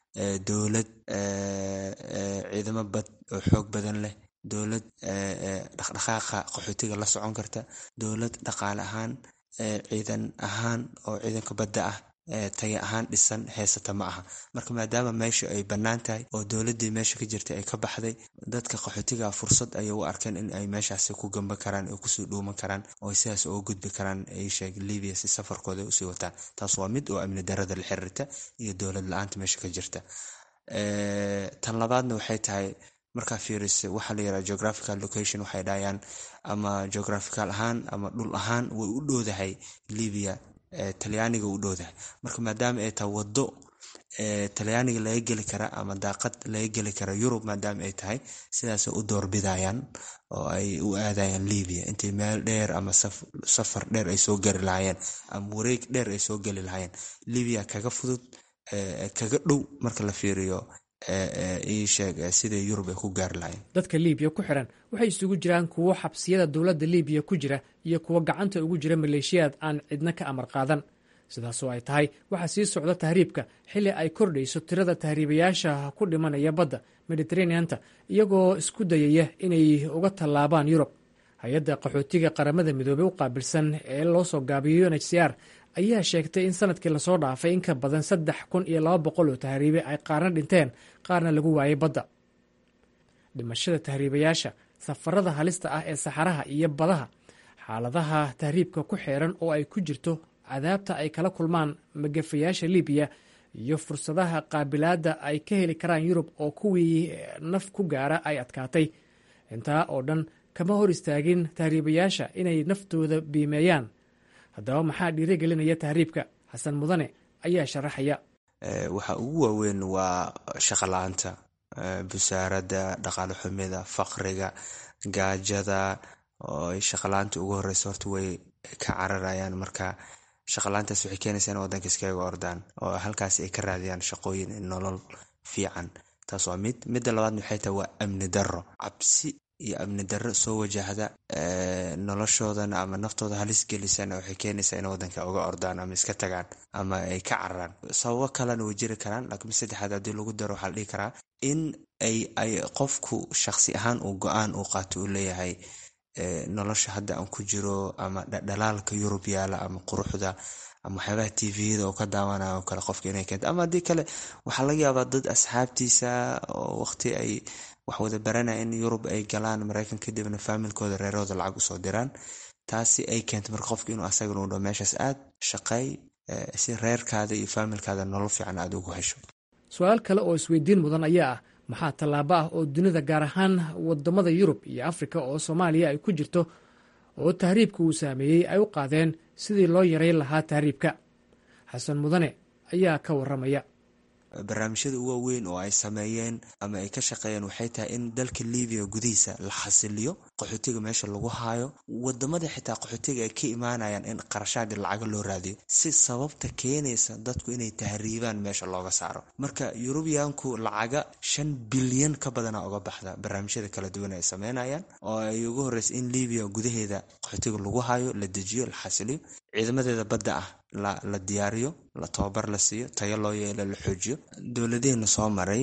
dowlad ciidamo bad oo xoog badan leh dowlad dhaqdhaqaaqa qaxootiga la socon karta dowlad dhaqaale ahaan ciidan ahaan oo ciidanka badda ah taga ahaan dhisan heysata ma aha marka maadaama meesha ay bannaan tahay oo dowladdii meesha ka jirtay ay ka baxday dadka qaxootiga fursad ayay u arkeen in ay meeshaasi ku gamba karaan oo kusii dhuuman karaan oo sidaas uga gudbi karaan ay sheeg libiya si safarkooda usii wataan taas waa mid oo amni darada la xiriirta iyo dowlad la-aanta meesha ka jirta tan labaadna waxay tahay markaa fiirisa waxaa la yiraha geographical location waxay dhahayaan ama geographical ahaan ama dhul ahaan way u dhowdahay libiya talyaaniga u dhowdahay marka maadaama ay tahay waddo talyaaniga laga geli kara ama daaqad laga geli kara yurub maadaama ay tahay sidaasay u doorbidayaan oo ay u aadayaan libiya intay meel dheer ama safar dheer ay soo gari lahaayeen ama wareeg dheer ay soo geli lahaayeen libiya kaga fudud kaga dhow marka la fiiriyo iisheeg sida yurub ay ku gaari lahayn dadka libiya ku xiran waxay isugu jiraan kuwo xabsiyada dowladda libiya ku jira iyo kuwo gacanta ugu jira maleeshiyaad aan cidna ka amar qaadan sidaasoo ay tahay waxaa sii socda tahriibka xilli ay kordhayso tirada tahriibayaasha ku dhimanaya badda mediteraneanta iyagoo isku dayaya inay uga tallaabaan yurub hay-adda qaxootiga qaramada midoobey u qaabilsan ee loo soo gaabiyo un h c r ayaa sheegtay in sanadkii lasoo dhaafay in ka badan saddex kun iyo laba boqol oo tahriibe ay qaarna dhinteen qaarna lagu waayay badda dhimashada tahriibayaasha safarada halista ah ee saxaraha iyo badaha xaaladaha tahriibka ku xeeran oo ay ku jirto cadaabta ay kala kulmaan magafayaasha libiya iyo fursadaha qaabilaadda ay ka heli karaan yurub oo kuwii naf ku gaara ay adkaatay intaa oo dhan kama hor istaagin tahriibayaasha inay naftooda biimeeyaan haddaba maxaa dhiirigelinaya tahriibka xasan mudane ayaa sharaxaya waxa ugu waaweyn waa shaqo la-aanta busaaradda dhaqaale xumida faqriga gaajada oo ay shaqala-aanta ugu horeysa horta way ka cararayaan marka shaqala-aantaas waxay keenaysaa in wadanka iskaga ordaan oo halkaas ay ka raadiyaan shaqooyin nolol fiican taas waa mid midda labaadna waxay tahay waa amni darro cabsi iyo amni darro soo wajahda noloshoodana ama naftooda halis gelisana waxay keenaysaa in wadanka uga ordaan ama iska tagaan ama ay ka cararaan sababo kalena way jiri karaan laakiin saddexaad haddii lagu daro waxaa la dhihi karaa in ay ay qofku shaqsi ahaan uu go-aan uu qaato uu leeyahay nolosha hadda aan ku jiro ama dhalaalka yurub yaala ama quruxda ama waxyaabaha tviyada oo ka daawanayo oo kale qofka inay keento ama haddii kale waxaa laga yaabaa dad asxaabtiisa oo waqti ay wax wada baranaya in yurub ay galaan mareykan kadibna faamilkooda reerahooda lacag usoo diraan taasi ay keento marka qofka inuu asagana u dho meeshaas aad shaqeey si reerkaada iyo faamilkaada nolol fiican aada ugu hesho su-aal kale oo isweydiin mudan ayaa ah maxaa tallaabo ah oo dunida gaar ahaan wadamada yurub iyo afrika oo soomaaliya ay ku jirto oo tahriibka uu saameeyey ay u qaadeen sidii loo yareyn lahaa tahriibka xasan mudane ayaa ka waramaya barnaamijyada ugu waaweyn oo ay sameeyeen ama ay ka shaqeeyeen waxay tahay in dalka libiya gudihiisa la xasiliyo qaxootiga meesha lagu haayo wadamada xitaa qaxootiga ay ka imaanayaan in qarashaadii lacaga loo raadiyo si sababta keenaysa dadku inay tahriibaan meesha looga saaro marka yurubiyaanku lacaga shan bilyan ka badana uga baxda barnaamijyada kala duwan ay sameynayaan oo ay ugu horeysa in libiya gudaheeda qaxootiga lagu hayo la dejiyo la xasiliyo ciidamadeeda badda ah la diyaariyo la tababar la siiyo tayo loo yeelo la xoojiyo dowladeena soo maray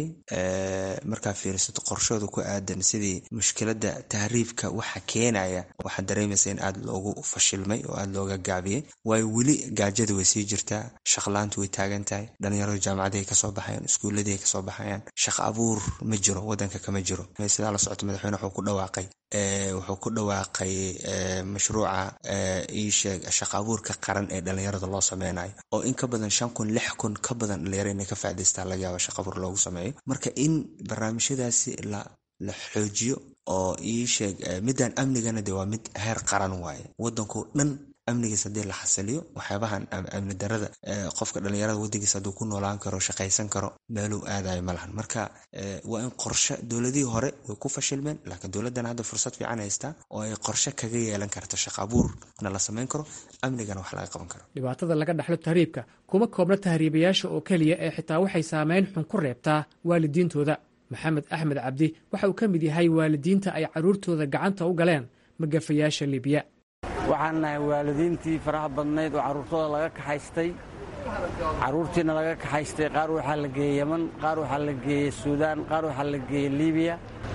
markaa fiirisato qorshooda ku aadan sidii mushkilada tahriibka waxa keenaya waxaa dareemaysa in aada loogu fashilmay oo aada looga gaabiyey waayo weli gaajada way sii jirtaa shaqlaantu way taagan tahay dhalinyaradu jaamacadahay kasoo baxayaan iskuulladiiay kasoo baxayaan shaqo abuur ma jiro wadanka kama jiro sidaa la socota madaxweyne wuxuu ku dhawaaqay wuxuu ku dhawaaqay mashruuca iisheeg shaqo abuurka qaran ee dhalinyarada loo sameynayo oo in ka badan shan kun lix kun ka badan dhalinyaro inay ka faa'idaystaan laga yaaba shaqo abuur loogu sameeyo marka in barnaamijyadaasi la la xoojiyo oo iisheeg midaan amnigana de waa mid heer qaran waaye wadankao dhan amnigiis haddii la xasiliyo waxyaabahan amni darada qofka dhalinyarada wadankiisa hadduu ku noolaan karo shaqaysan karo meeluu aadayo ma lahan marka waa in qorshe dowladihii hore way ku fashilmeen laakiin dowladdan hadda fursad fiican haystaa oo ay qorshe kaga yeelan karto shaqo abuurna la samayn karo amnigana wax laga qaban karo dhibaatada laga dhexlo tahriibka kuma koobna tahriibayaasha oo keliya ee xitaa waxay saameyn xun ku reebtaa waalidiintooda maxamed axmed cabdi waxa uu ka mid yahay waalidiinta ay carruurtooda gacanta u galeen magafayaasha libiya waxaan nahay waalidiintii faraha badnayd oo carruurtooda laga kaxaystay carruurtiina laga kaxaystay qaar waxaa la geeyey yeman qaar waxaa la geeyey suudaan qaar waxaa la geeyey libiya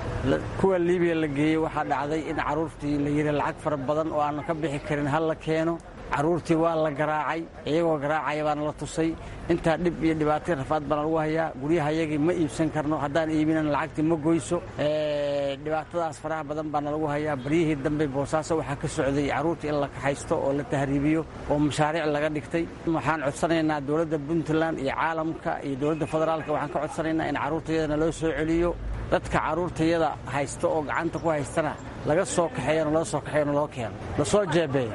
kuwa libiya la geeyey waxaa dhacday in carruurtii la yidhi lacag fara badan oo aanan ka bixi karin hal la keeno carruurtii waa la garaacay iyagoo garaacaya baana la tusay intaa dhib iyo dhibaatay rafaad baana lagu hayaa guryahayagii ma iibsan karno haddaan iibinan lacagtii ma goyso dhibaatadaas faraha badan baana lagu hayaa baryihii dambe boosaaso waxaa ka socday carruurtii in la kaxaysto oo la tahriibiyo oo mashaariic laga dhigtay waxaan codsanaynaa dowladda puntland iyo caalamka iyo dowladda federaalka waxaan ka codsanaynaa in carruurtayadana loo soo celiyo dadka carruurtayada haysta oo gacanta ku haystana laga soo kaxeeyana loo soo kaxeeyana loo keeno lasoo jeebeeyo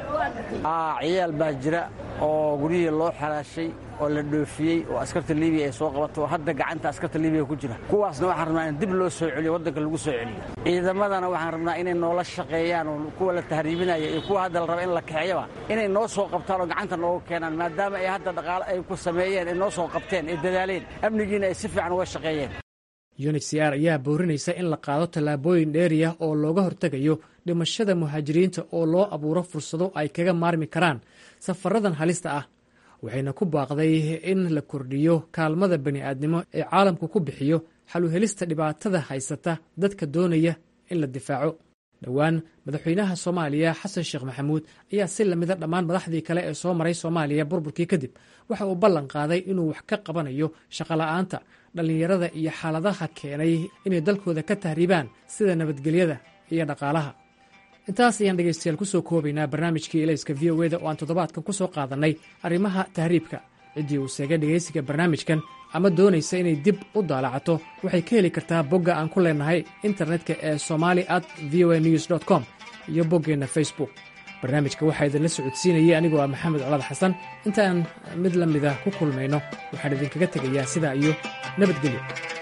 ciyaal baa jira oo guryihii loo xalaashay oo la dhoofiyey oo askarta libiya ay soo qabato oo hadda gacanta askarta libiya ku jira kuwaasna waxaan rabnaa in dib loo soo celiyo waddanka lagu soo celiyo ciidamadana waxaan rabnaa inay noola shaqeeyaan oo kuwa la tahriibinaya iyo kuwa hadda la raba in la kaxeeyaba inay noo soo qabtaan oo gacanta nooga keenaan maadaama ay hadda dhaqaale ay ku sameeyeen ay noo soo qabteen ay dadaaleen amnigiina ay si fiican uga shaqeeyeen unhcr ayaa boorinaysa in la qaado tallaabooyin dheeriya oo looga hortegayo dhimashada muhaajiriinta oo loo abuuro fursado ay kaga maarmi karaan safaradan halista ah waxayna ku baaqday in la kordhiyo kaalmada bani'aadnimo ee caalamku ku bixiyo xaluhelista dhibaatada haysata dadka doonaya in la difaaco dhowaan madaxweynaha soomaaliya xasan sheekh maxamuud ayaa si lamida dhammaan madaxdii kale ee soo maray soomaaliya burburkii kadib waxa uu ballan qaaday inuu wax ka qabanayo shaqola'aanta dhallinyarada iyo xaaladaha keenay inay dalkooda ka tahriibaan sida nabadgelyada iyo dhaqaalaha intaas ayaan dhegaystayaal kusoo koobaynaa barnaamijkii ilayska v o eda oo aan toddobaadkan ku soo qaadannay arrimaha tahriibka ciddii uu seegay dhegaysiga barnaamijkan ama doonaysa inay dib u daalacato waxay ka heli kartaa bogga aan ku leennahay internetka ee somali at v o a news dt com iyo boggeenna facebook barnaamijka waxaa idinla socodsiinayay anigoo ah maxamed colaad xasan intaan mid la mida ku kulmayno waxaan idinkaga tegayaa sidaa iyo nabadgelyo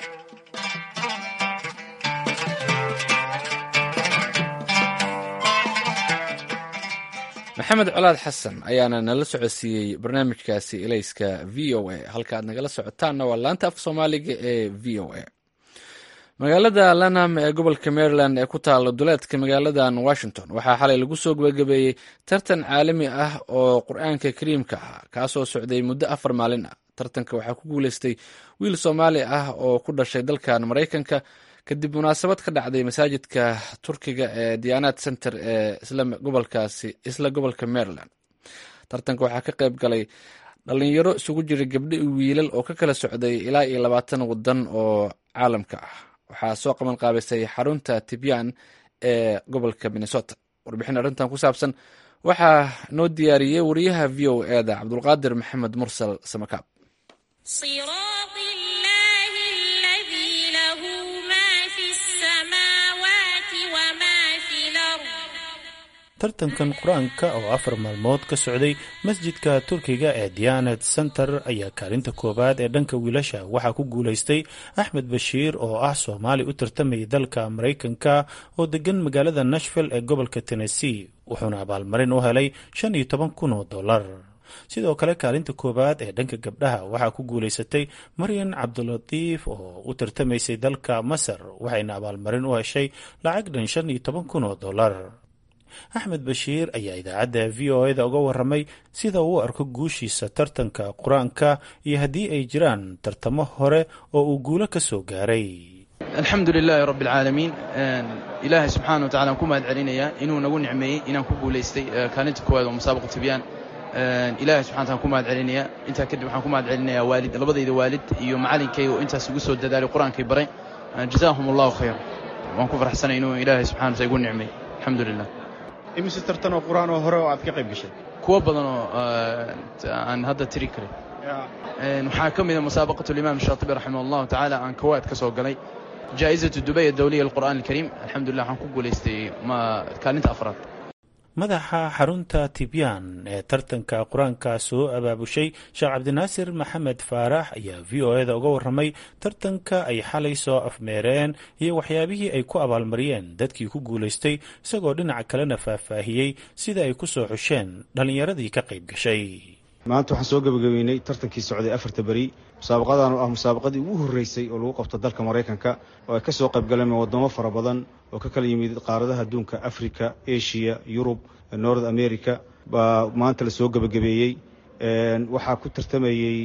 maxamed colaad xasan ayaana nala socodsiiyey barnaamijkaasi ilayska v o a halka aad nagala socotaanna waa laanta af soomaaliga ee v o a magaalada lanham ee gobolka maryland ee ku taala duleedka magaaladan washington waxaa xalay lagu soo gebagabeeyey tartan caalami ah oo qur-aanka kariimka ah kaasoo socday muddo afar maalin ah tartanka waxaa ku guuleystay wiil soomaali ah oo ku dhashay dalkan maraykanka kadib munaasabad ka dhacday masaajidka turkiga ee diyaanaad center ee isla gobolka maryland tartanka waxaa ka qayb galay dhalinyaro isugu jira gabdho iyo wiilal oo ka kala socday ilaa iyo labaatan wadan oo caalamka ah waxaa soo qaban qaabisay xarunta tibyan ee gobolka minnesota warbixin arrintan ku saabsan waxaa noo diyaariyey wariyaha v o eda cabdulqaadir maxamed mursal samakaab tartankan qur-aanka oo afar maalmood ka socday masjidka turkiga ee diyaanad center ayaa kaalinta koowaad ee dhanka wiilasha waxaa ku guulaystay axmed bashiir oo ah soomaali u tartamayay dalka maraykanka oo degan magaalada nashville ee gobolka tennessee wuxuuna abaalmarin u helay shan iyo toban kun oo dollar sidoo kale kaalinta koowaad ee dhanka gabdhaha waxaa ku guulaysatay maryan cabdulatiif oo u tartamaysay dalka masar waxayna abaalmarin u heshay lacag dhan shan iyo toban kun oo dollar axmed bashiir ayaa idaacadda v o eda uga waramay sida uu arko guushiisa tartanka qur-aanka iyo haddii ay jiraan tartamo hore oo uu guulo ka soo gaaray alxamdu lilaahi rabbi alcaalamiin ilaahay subxaana wa tacala aan ku mahad celinayaa inuu nagu nicmeeyey inaan ku guulaystay kaalinta koowaad oo musaabaqa tibyaan ilahay subxana taala ku mahad celinayaa intaa kadib waxaan ku mahad celinayaa waalid labadayda waalid iyo macalinkay oo intaas igu soo dadaalay qur-aankay baray jazaahum allahu khayra waan ku farxsanay inuu ilaahay subxana wataala igu nicmeey alxamdu lilah imise tartan oo qur-aan oo hore oo aad ka qayb gashay kuwo badan oo aan hadda tiri karin waxaa ka mida musaabaqat alimaam shaatibi raximah allahu tacaala aan kawaad ka soo galay jaa'izatu dubay adawliya alqur'aan alkariim alxamdulilah waxaan ku guulaystay kaalinta afraad madaxa xarunta tibyaan ee tartanka qur-aanka soo abaabushay sheekh cabdinaasir maxamed faarax ayaa v o eda uga waramay tartanka ay xalay soo afmeereen iyo waxyaabihii ay ku abaalmariyeen dadkii ku guulaystay isagoo dhinaca kalena faahfaahiyey sida ay ku soo xusheen dhallinyaradii ka qayb gashay maanta waxaan soo gebagabeynay tartankii socday afarta beri musaabaqadan oo ah musaabaqadii ugu horreysay oo lagu qabto dalka maraykanka oo ay ka soo qayb galeen waddamo fara badan oo ka kala yimid qaaradaha adduunka africa asia yurub north america baa maanta la soo gebagabeeyey waxaa ku tartamayey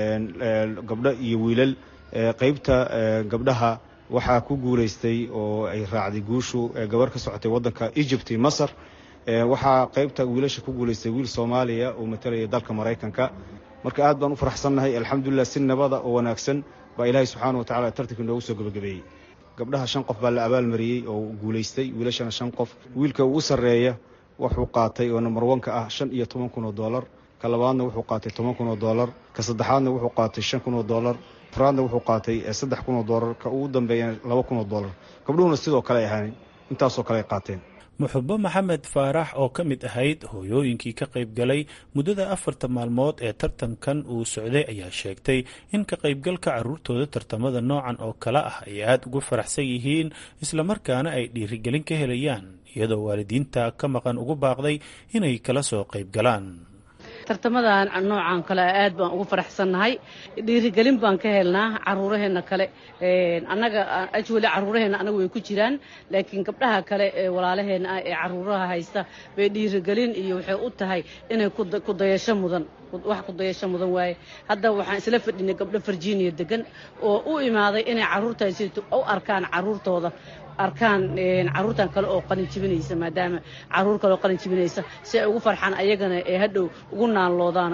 gabdho iyo wiilal qeybta gabdhaha waxaa ku guulaystay oo ay raacday guushu gabar ka socotay waddanka egypt iyo masar waxaa qeybta wiilasha ku guulaystay wiil soomaaliya oo matalaya dalka maraykanka marka aad baan u faraxsannahay alxamdulilah si nabada oo wanaagsan baa ilaahay subxaana wa tacala tartanka inoogu soo gebagabeeyey gabdhaha shan qof baa la abaalmariyey oo guulaystay wiilashana shan qof wiilka ugu sarreeya wuxuu qaatay oo number wanka ah shan iyo toban kun oo dollar ka labaadna wuxuu qaatay toban kun oo dollar ka saddexaadna wuxuu qaatay shan kun oo dollar afraadna wuxuu qaatay saddex kun oo dollar ka ugu dambeeyana laba kun oo dollar gabdhuhuna sidoo kale ay ahaan intaasoo kale ay qaateen muxubo maxamed faarax oo ka mid ahayd hooyooyinkii ka qayb galay muddada afarta maalmood ee tartankan uu socday ayaa sheegtay in ka qaybgalka carruurtooda tartamada noocan oo kale ah ay aada ugu faraxsan yihiin islamarkaana ay dhiirigelin ka helayaan iyadoo waalidiinta ka maqan ugu baaqday inay kala soo qayb galaan tartamadan noocan kale aad baan ugu faraxsannahay dhiirigelin baan ka helnaa caruuraheenna kale annaga ajwali caruuraheenna anaga way ku jiraan laakiin gabdhaha kale ee walaalaheenna ah ee caruuraha haysta bay dhiirigelin iyo waxay u tahay inay kudayasho mudan wax kudayasho mudan waaye hadda waxaan isla fadhinay gabdho virginia degan oo u imaaday inay caruurtaasi u arkaan caruurtooda arkaan caruurtan kale oo qalin jibinaysa maadaama caruur kale oo qalin jibinaysa si ay ugu farxaan ayagana ee hadhow ugu naanloodaan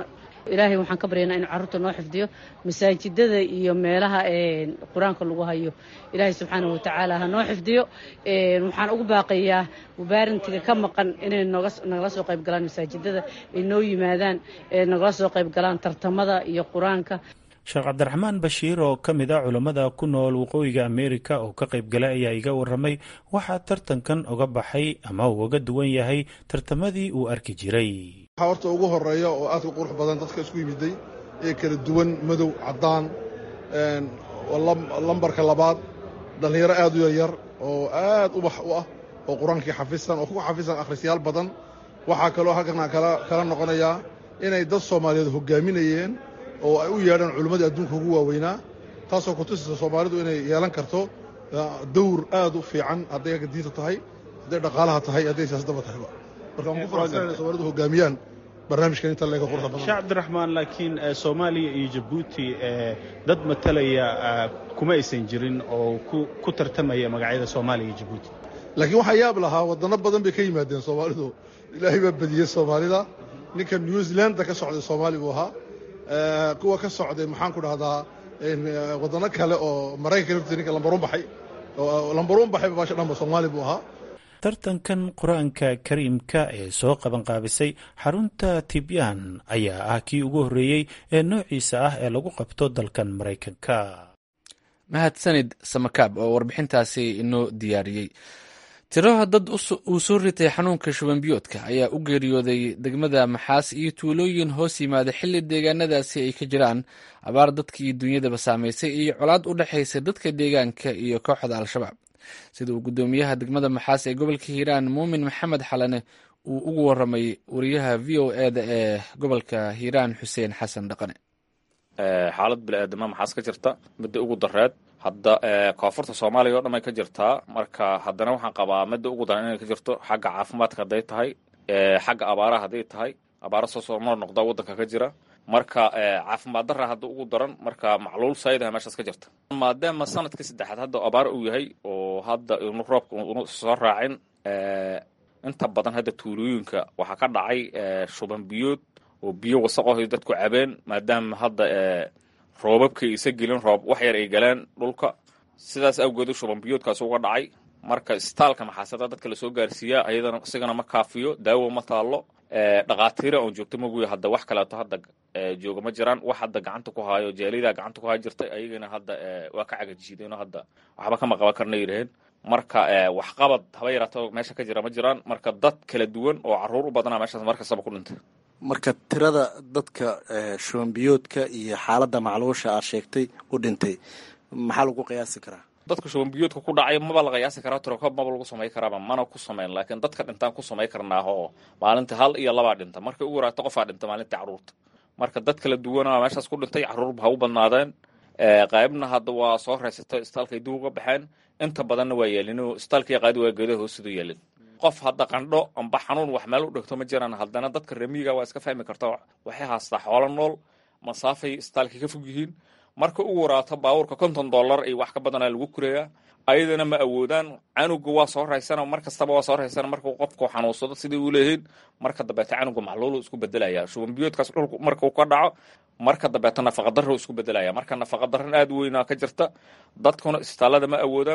ilaahay waxaan ka baryaynaa inuu carruurta noo xifdiyo masaajidada iyo meelaha qur-aanka lagu hayo ilaahay subxaana watacaala ha noo xifdiyo waxaan ugu baaqayaa mubaarintiga ka maqan inay nagala soo qayb galaan masaajidada ay noo yimaadaan nagala soo qayb galaan tartamada iyo qur-aanka sheekh cabdiraxmaan bashiir oo ka mid a culammada ku nool waqooyiga ameerika oo ka qayb galay ayaa iga warramay waxaa tartankan uga baxay ama uu uga duwan yahay tartamadii uu arki jiray waxaa horta ugu horeeya oo aadka qurux badan dadka isku yimiday ee kala duwan madow caddaan lambarka labaad dhallinyaro aad u yaryar oo aad ubax u ah oo qur-aankii xafisan oo ku xafisan akhrisyaal badan waxaa kaloo halkan kala noqonayaa inay dad soomaaliyeed hogaaminayeen oo ay u yeedhaan culimmadii adduunka ugu waaweynaa taasoo ku tusaysa soomaalidu inay yeelan karto dawr aad u fiican hadday agga diinta tahay hadday dhaqaalaha tahay hadday siyaasaddaba tahayba marka waan ku faraxsan inay soomaalidu hogaamiyaan barnaamijkan inta leega quruxda badan sheekh cabdiraxmaan laakiin soomaaliya iyo jabuuti dad matalaya kuma aysan jirin oo ku tartamaya magacyada soomaaliya iyo jabuuti laakiin waxaa yaab lahaa waddanno badan bay ka yimaadeen soomaalidu ilaahay baa badiyey soomaalida ninka new zealanda ka socday soomaali buu ahaa kuwa ka socday maxaan ku dhahdaa waddanno kale oo maraykanka laftiisa ninka lambaruun baxay oo lambaruun baxay baasha dhanba soomaali buu ahaa tartankan qur-aanka kariimka ee soo qabanqaabisay xarunta tibyaan ayaa ah kii ugu horreeyey ee noociisa ah ee lagu qabto dalkan maraykanka mahadsanid samakaab oo warbixintaasi inoo diyaariyey tiraha dad uu soo ritay xanuunka shubanbiyoodka ayaa u geeriyooday degmada maxaas iyo tuulooyin hoos yimaada xilli deegaanadaasi ay ka jiraan abaar dadkii dunyadaba saamaysay iyo colaad u dhexaysa dadka deegaanka iyo kooxda al-shabaab sida uu guddoomiyaha degmada maxaas ee gobolka hiiraan muumin maxamed xalane uu ugu waramay wariyaha v o eda ee gobolka hiiraan xuseen xasan dhaqane xaalad bili-aadama maxaas ka jirta midda ugu dareed hadda koonfurta soomaaliya oo dhan ay ka jirtaa marka haddana waxaan qabaa midda ugu daran inay ka jirto xagga caafimaadka hadday tahay xagga abaaraha hadday tahay abaara soo soo noor noqda waddanka ka jira marka caafimaad darra hadda ugu daran marka macluul saydaha meeshaas ka jirta maadaama sanadkii saddexaad hadda abaar uu yahay oo hadda inu roobka unu soo raacin inta badan hadda tuulooyinka waxaa ka dhacay shuban biyood oo biyo wasaqohay dadku cabeen maadaama hadda roobabkii isa gelin roob wax yar ay galeen dhulka sidaas awgeedu shuban biyoodkaas uga dhacay marka isbitaalka maxaasada dadka lasoo gaarsiiyaa ayadana isigana ma kaafiyo daawo ma taallo dhakhaatiira oon joogto maguya hadda wax kaleeto hadda jooga ma jiraan wax hadda gacanta ku haayo jeelidaa gacanta ku haayo jirtay ayagana hadda waa ka cagajiideenoo hadda waxba kama qaban karna yidhaheen marka waxqabad haba yaraato meesha ka jira ma jiraan marka dad kala duwan oo caruur u badanaa meeshaas markastaba ku dhintay marka tirada dadka shubanbiyoodka iyo xaaladda macluusha aad sheegtay u dhintay maxaa lagu qiyaasi karaa dadka shubanbiyoodka ku dhacay maba la qiyaasi karaa tirokob maba lagu samay karaaba mana ku samayn laakiin dadka dhintaan ku samay karnaa oo maalintii hal iyo labaa dhinta markay ugu yaraato qofaa dhinta maalintii caruurta marka dad kala duwana meeshaas ku dhintay caruurba ha u badnaadeen qaybna hadda waa soo reysatay isbitaalkay dib uga baxeen inta badanna waa yeelin isbitaalkii qaadi waa geedaha hoostidu yeelin qof hadda qandho amba xanuun wax meel u dhigto ma jiraan haddana dadka remiiga waa iska fahmi karta waxay haastaa xoolo nool masaafay isbitaalkii ka fog yihiin marka ugu waraato baabuurka konton dollar iyo wax ka badanaa lagu kureeyaa ayadana ma awoodaan canuga waa soo raysana mar kastaba waa soo raysana markuu qofku xanuunsado sidai u leeyihiin marka dambeeta canuga macluulu isku bedelaya shubanbiyoodkaas dhulku markuu ka dhaco marka dambeeta nafaqadarro isku bedelaya marka nafaqadarran aad weynaa ka jirta dadkuna isbitaallada ma awoodaan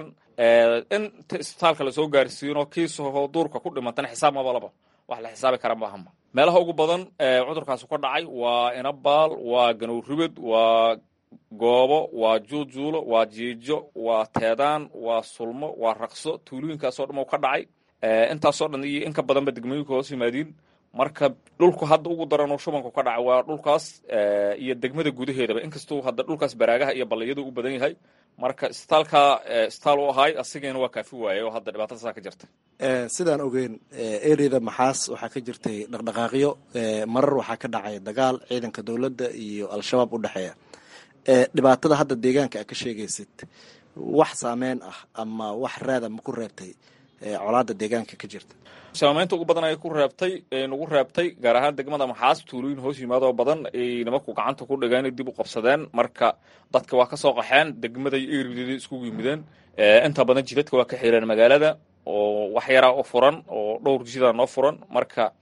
inta isbitaalka lasoo gaarsiino kiisahoo duurka ku dhimantana xisaab mabalaba wax la xisaabi kara maahama meelaha ugu badan cudurkaasu ka dhacay waa inabaal waa ganowribed waa goobo waa juujuulo waa jiijo waa teedaan waa sulmo waa raqso tuulooyinkaasoo dhan ka dhacay intaasoo dhan iyo in ka badanba degmooyinka hoos yimaadiin marka dhulku hadda ugu daran oo shubanku ka dhaca waa dhulkaas iyo degmada gudaheedaba inkastuu hadda dhulkaas baraagaha iyo balliyadu u badan yahay marka isbitaalka isbitaal u ahay asigeena waa kaafi waayay oo hadda dhibaatada saa ka jirta sidaan ogeyn ereyada maxaas waxaa ka jirtay dhaqdhaqaaqyo marar waxaa ka dhacay dagaal ciidanka dowladda iyo al-shabaab u dhexeeya dhibaatada hadda deegaanka aad ka sheegaysid wax saameyn ah ama wax raada ma ku reebtay colaada deegaanka ka jirta saamaynta ugu badan ay ku reebtay nagu reebtay gaar ahaan degmada maxaas tuulooyin hoos yimaadoo badan ay nimanku gacanta ku dhigeen dib u qabsadeen marka dadka waa ka soo qaxeen degmada iyo erideeda iskugu yimideen inta badan jidadka waa ka xireen magaalada oo wax yaraa u furan oo dhowr jidaa noo furan marka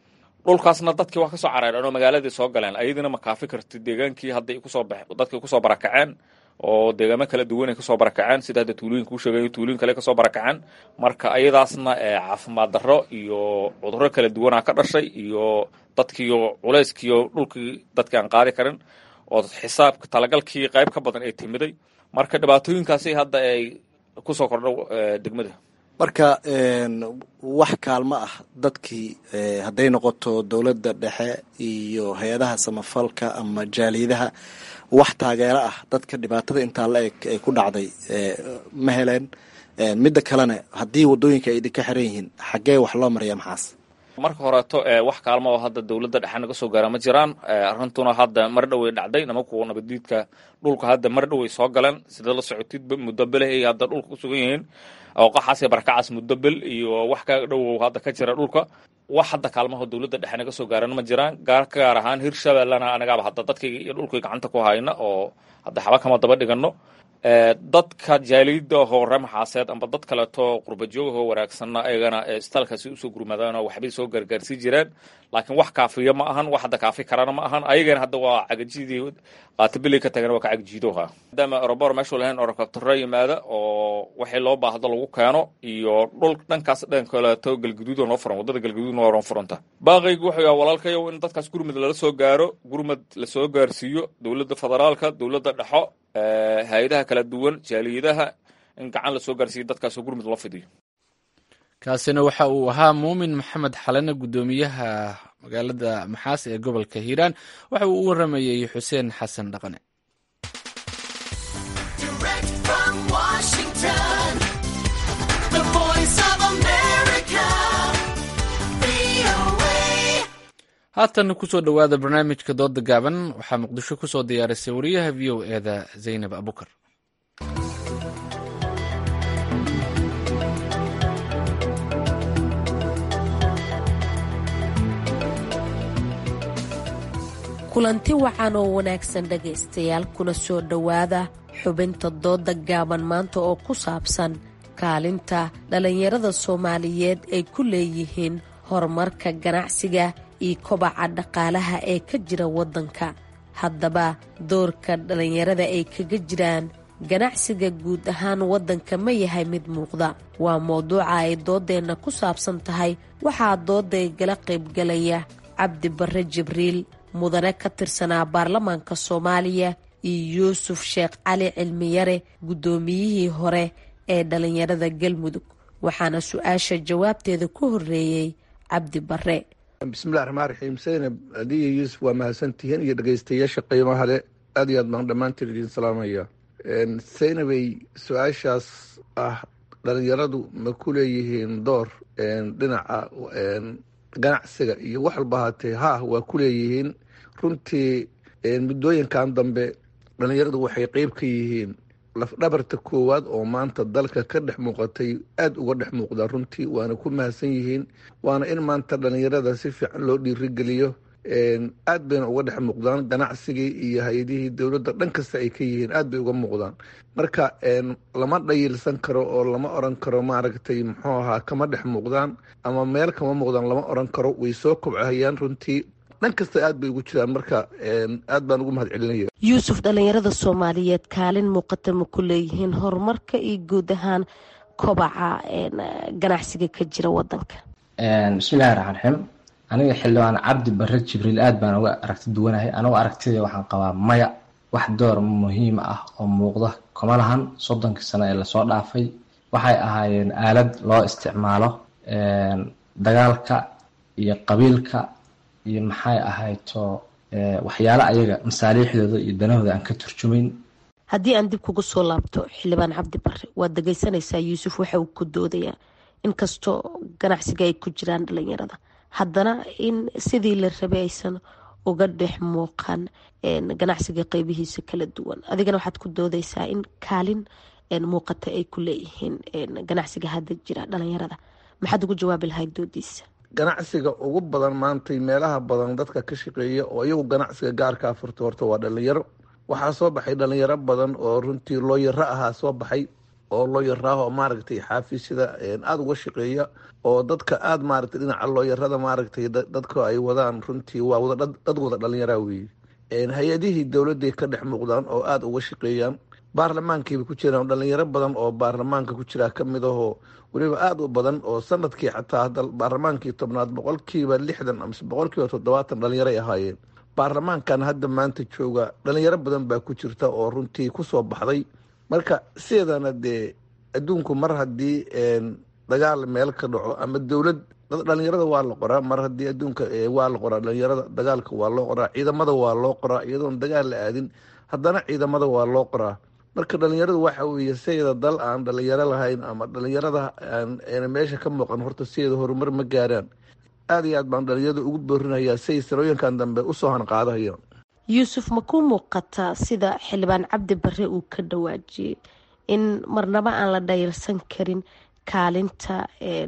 dhulkaasna dadkii waa kasoo caraareen oo magaaladii soo galeen ayadina ma kaafi karti deegaankii hadday kusoo bax dadkii kusoo barakaceen oo deegaamo kala duwan ay kasoo barakaceen sida hadda tuulooyinka u sheegayo tuulooyin kale kasoo barakaceen marka ayadaasna caafimaad darro iyo cudurro kala duwanaa ka dhashay iyo dadkiiyo culayskiiyo dhulkii dadkii aan qaadi karin oo xisaabka talagalkii qayb ka badan ay timiday marka dhibaatooyinkaasi hadda ay kusoo kordho degmada marka wax kaalmo ah dadkii hadday noqoto dowladda dhexe iyo hay-adaha samafalka ama jaaliyadaha wax taageero ah dadka dhibaatada intaa la eg ay ku dhacday ma heleen midda kalena haddii wadooyinka ay idinka xiran yihiin xaggee wax loo maraya maxaas marka horeeto wax kaalmo oo hadda dowladda dhexe naga soo gaara ma jiraan arrintuna hadda mar dhowey dhacday nimanku nabadiidka dhulka hadda mar dhowey soo galeen sida la socotidba muddo bele ay hadda dhulka ku sugan yihiin ooqaxaas iyo barakacaas muddo bel iyo wax ka dhowow hadda ka jira dhulka wax hadda kaalmaho dowladda dhexe naga soo gaaran ma jiraan gaar ka gaar ahaan hirshabellena anagaaba hadda dadkayga iyo dhulkii gacanta ku hayna oo hadda xaba kama daba dhigano dadka jaaliyada ahoo remaxaaseed amba dad kaleeto qurbajoogahoo wanaagsanna ayagana istaalkaasi usoo gurmadaan oo waxbay soo gargaarsii jireen laakiin wax kaafiya ma ahan wax hadda kaafi karana ma ahan ayagana hadda waa cagajidii qaatabilii ka tagan waa ka cagjiidoha maadaama orobor meeshuu lahayn orokabtaro yimaada oo waxii loo baahdo lagu keeno iyo dhul dhankaas dhan kaleeto galgaduud noo furan waddada galgaduud noo furanta baaqaygu wuxuu yahay walaalkayow in dadkaas gurmud lala soo gaaro gurmud lasoo gaarsiiyo dowladda federaalka dowladda dhexo hay-adaha kala duwan jaaliyadaha in gacan lasoo gaarsiiyo dadkaasoo gurmud loo fidiyo kaasina waxa uu ahaa muumin maxamed xalane guddoomiyaha magaalada maxaas ee gobolka hiiraan waxa uu u waramayey xuseen xasan dhaqane haatan kusoo dhowaada barnaamijka dooda gaaban waxaa muqdisho kusoo diyaarisay wariyaha v o eda zaynab abukar kulanti wacan oo wanaagsan dhegaystayaal kuna soo dhowaada xubinta dooda gaaban maanta oo ku saabsan kaalinta dhallinyarada soomaaliyeed ay ku leeyihiin horumarka ganacsiga iyo kobaca dhaqaalaha ee ka jira waddanka haddaba doorka dhallinyarada ay kaga jiraan ganacsiga guud ahaan waddanka ma yahay mid muuqda waa mowduuca ay dooddeenna ku saabsan tahay waxaa doodday gala qaybgalaya cabdi barre jibriil mudane ka tirsanaa baarlamaanka soomaaliya iyo yuusuf sheekh cali cilmiyare guddoomiyihii hore ee dhallinyarada galmudug waxaana su-aasha jawaabteeda ku horreeyey cabdi barre bismillahi raxmaan raxiim saynab adiyo yuusuf waa mahadsantihiin iyo dhegeystayaasha qiimaha le aad iyo aad baan dhammaantiin idiin salaamaya saynabay su-aashaas ah dhalinyaradu ma ku leeyihiin door dhinaca ganacsiga iyo wax walba haatee ha waa ku leeyihiin runtii muddooyinkan dambe dhalinyaradu waxay qeyb ka yihiin lafdhabarta koowaad oo maanta dalka ka dhex muuqatay aada uga dhex muuqdaa runtii waana ku mahadsan yihiin waana in maanta dhalinyarada si fiican loo dhiirigeliyo aad bayna uga dhex muuqdaan ganacsigii iyo hay-adihii dowladda dhan kasta ay ka yihiin aad bay uga muuqdaan marka lama dhayilsan karo oo lama oran karo maaragtay muxuu ahaa kama dhex muuqdaan ama meel kama muuqdaan lama oran karo way soo kobcahayaan runtii dhan kasta aad bay ugu jiraan marka aad baan ugu mahad celinaya yuusuf dhallinyarada soomaaliyeed kaalin muuqata ma ku leeyihiin horumarka iyo guud ahaan kobaca ganacsiga ka jira wadanka bismillahi raxmaan raxiim aniga xildhibaan cabdi barre jibriil aad baan uga aragti duwanahay anigu aragtida waxaan qabaa maya wax door muhiim ah oo muuqda kuma lahan soddonkii sano ee lasoo dhaafay waxay ahaayeen aalad loo isticmaalo dagaalka iyo qabiilka iyo maxay ahayto waxyaale ayaga masaaliixdooda iyo danahooda aan ka turjumayn haddii aan dib kugu soo laabto xildhibaan cabdi barre waad dhegeysanaysaa yuusuf waxa uu ku doodayaa inkastoo ganacsiga ay ku jiraan dhalinyarada haddana in sidii la rabay aysan uga dhex muuqan ganacsiga qeybihiisa kala duwan adigana waxaad ku doodaysaa in kaalin muuqata ay ku leeyihiin ganacsiga hadda jira dhalinyarada maxaad ugu jawaabi lahayd doodiisa ganacsiga ugu badan maantay meelaha badan dadka ka shaqeeya oo iyagu ganacsiga gaarkaa furta horta waa dhalinyaro waxaa soo baxay dhalinyaro badan oo runtii looyaro ahaa soo baxay oo looyaraah oo maaragtay xaafisyada aada uga shaqeeya oo dadka aada maaragtay dhinaca looyarada maaragtay dadka ay wadaan runtii waa wada dad wada dhalinyaraa weeye hay-adihii dowladday ka dhex muuqdaan oo aada uga shaqeeyaan baarlamaankiiba ku jiraan dhalinyaro badan oo baarlamaanka ku jiraa ka mid ahoo weliba aada u badan oo sanadkii xataa hadda baarlamaankii tobnaad boqolkiiba lixdan amase boqolkiiba toddobaatan dhalinyaray ahaayeen baarlamaankan hadda maanta jooga dhalinyaro badan baa ku jirta oo runtii kusoo baxday marka sideedana dee adduunku mar haddii dagaal meel ka dhaco ama dowlad dhalinyarada waa la qoraa mar haddii adduunka waa la qoraa dhalinyarada dagaalka waa loo qoraa ciidamada waa loo qoraa iyadoon dagaal la aadin haddana ciidamada waa loo qoraa marka dhalinyaradu waxa weeye sideeda dal aan dhalinyaro lahayn ama dhalinyarada aan meesha ka muuqan horta sideeda horumar ma gaaraan aada iyo aad baan dhalinyarada ugu boorinayaa siay sanooyinkan dambe usoo hanqaadahayaan yuusuf ma ku muuqataa sida xildhibaan cabdi bare uu ka dhawaajiyey in marnaba aan la dhayalsan karin kaalinta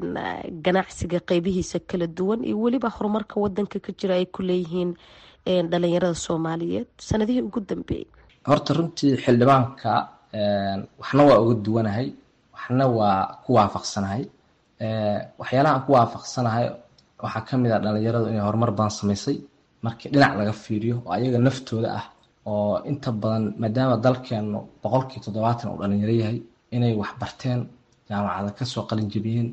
ganacsiga qeybihiisa kala duwan iyo weliba horumarka wadanka ka jira ay ku leeyihiin dhalinyarada soomaaliyeed sanadihii ugu dambeeyey horta runtii xildhibaanka waxna waa uga duwanahay waxna waa ku waafaqsanahay waxyaalaha aan ku waafaqsanahay waxaa kamid ah dhalinyaradu inay horumar badan samaysay markii dhinac laga fiiriyo oo ayaga naftooda ah oo inta badan maadaama dalkeenu boqolkii toddobaatan uu dhalinyaro yahay inay wax barteen jaamacada kasoo qalin jebiyeen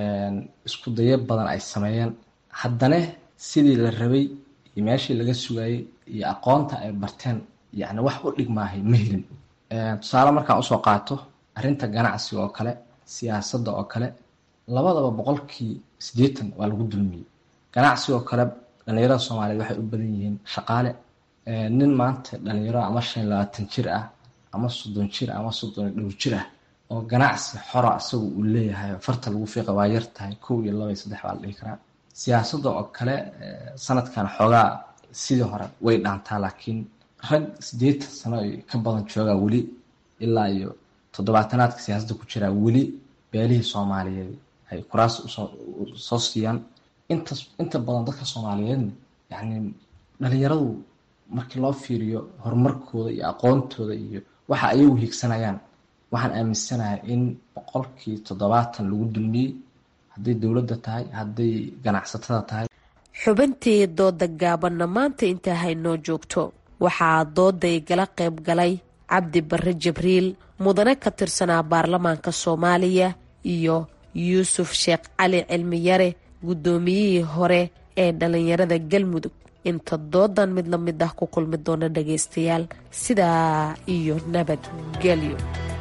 isku dayo badan ay sameeyeen haddana sidii la rabay iyo meeshii laga sugayay iyo aqoonta ay barteen yacni wax u dhigmaahay ma helin tusaale markaan usoo qaato arrinta ganacsiga oo kale siyaasadda oo kale labadaba boqolkii siddeetan waa lagu dulmiyey ganacsiga oo kale dhalinyarada soomaaliyeed waxay u badan yihiin shaqaale nin maanta dhalinyaro ama shan iyo labaatan jir ah ama soddon jir ama soddon iyo dhowr jir ah oo ganacsi xora isagu uu leeyahay farta lagu fiiqa waa yar tahay kow iyo laba iyo saddex baa la dhihi karaa siyaasadda oo kale sanadkan xoogaa sidii hore way dhaantaa laakiin rag siddeetan sano ka badan joogaa weli ilaa iyo toddobaatanaadka siyaasadda ku jiraa weli beelihii soomaaliyeed ay kuraas usoo siiyaan intas inta badan dadka soomaaliyeedna yacni dhalinyaradu markii loo fiiriyo horumarkooda iyo aqoontooda iyo waxa ayagu hiigsanayaan waxaan aaminsanahay in boqolkii toddobaatan lagu dulmiyey hadday dowladda tahay hadday ganacsatada tahay xubintii dooda gaabanna maanta intaa haynoo joogto waxaa dooda igala qayb galay cabdi bare jibriil mudane ka tirsanaa baarlamaanka soomaaliya iyo yuusuf sheekh cali cilmiyare guddoomiyihii hore ee dhalinyarada galmudug inta doodan mid la mid ah ku kulmi doona dhagaystayaal sidaa iyo nabadgelyo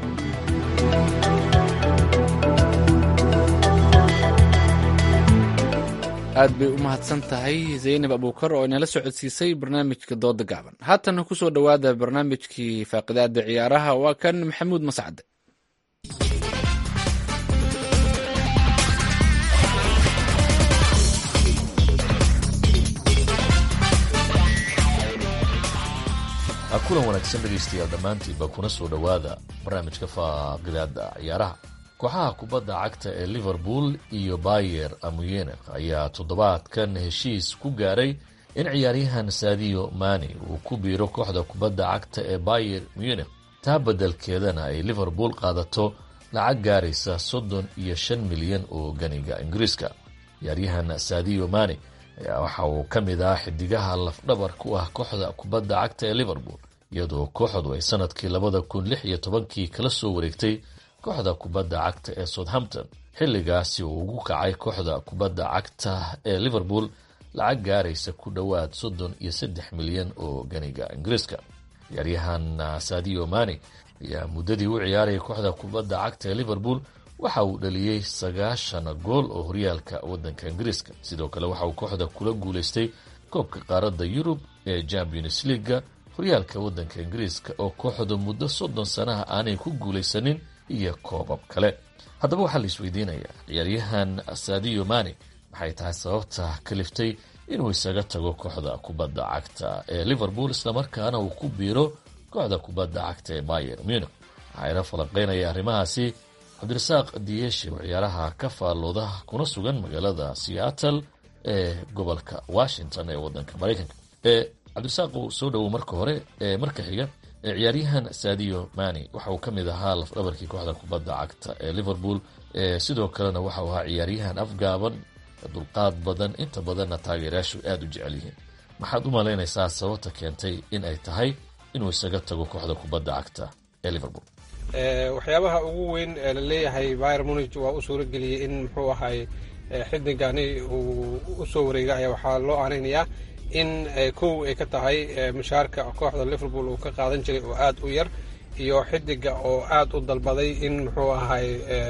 aad bay u mahadsan tahay zaynab abuukar oo inala socodsiisay barnaamijka dooda gaaban haatana kusoo dhowaada barnaamijkii faaqidaada ciyaaraha waa kan maxamuud mascade kulan wanaagsan dhegaystayaal dhammaantiinba kuna soo dhowaada barnaamijka faaqidaada ciyaaraha kooxaha kubadda cagta ee liverpool iyo bayer amuyenek ayaa toddobaadkan heshiis ku gaaray in ciyaaryahan sadio mani uu ku biiro kooxda kubadda cagta ee bayer munik taa beddelkeedana ay liverpool qaadato lacag gaaraysa soddon iyo shan milyan oo ganiga ingiriiska ciyaaryahan sadio mani ayaa waxa uu ka mid ah xidigaha lafdhabar ku ah kooxda kubadda cagta ee liverpool iyadoo kooxdu ay sanadkii labada kun lix iyo tobankii kala soo wareegtay kooxda kubadda cagta ee southampton xilligaasi uu ugu kacay kooxda kubadda cagta ee liverpool lacag gaaraysa ku dhowaad soddon iyo saddex milyan oo ganiga ingiriiska ciyaaryahan sadio mani ayaa muddadii u ciyaarayay kooxda kubadda cagta ee liverpool waxa uu dhaliyey sagaashan gool oo horyaalka waddanka ingiriiska sidoo kale waxa uu kooxda kula guulaystay koobka qaaradda yurub ee champions leaga horyaalka waddanka ingiriiska oo kooxdu muddo soddon sanaha aanay ku guulaysanin iyo koobab kale haddaba waxaa la isweydiinayaa ciyaaryahan sadio mani maxay tahay sababta kaliftay inuu isaga tago kooxda kubadda cagta ee liverpool islamarkaana uu ku biiro kooxda kubadda cagta ee bayer munich waxayna falanqeynaya arrimahaasi cabdirasaaq diyeshi oo ciyaaraha ka faallooda kuna sugan magaalada seattle ee gobolka washington ee wadanka maraykanka cabdirasaaq uu soo dhowow marka hore marka xiga ciyaaryahan sadio mani waxa uu ka mid ahaa lafdhabarkii kooxda kubadda cagta ee liverpool sidoo kalena waxa uu ahaa ciyaaryahan afgaaban dulqaad badan inta badanna taageerayaashu aada u jecel yihiin maxaad u malaynaysaa sababta keentay in ay tahay inuu isaga tago kooxda kubadda cagta ee liverpool waxyaabaha ugu weyn ee la leeyahay byr munich waa u suuro geliyey in muxuu ahay xidigani uu usoo wareega ayaa waxaa loo aanaynayaa in kow ay ka tahay mushaarka kooxda liverpool uu ka qaadan jiray oo aada u yar iyo xidiga oo aada u dalbaday in muxuu ahay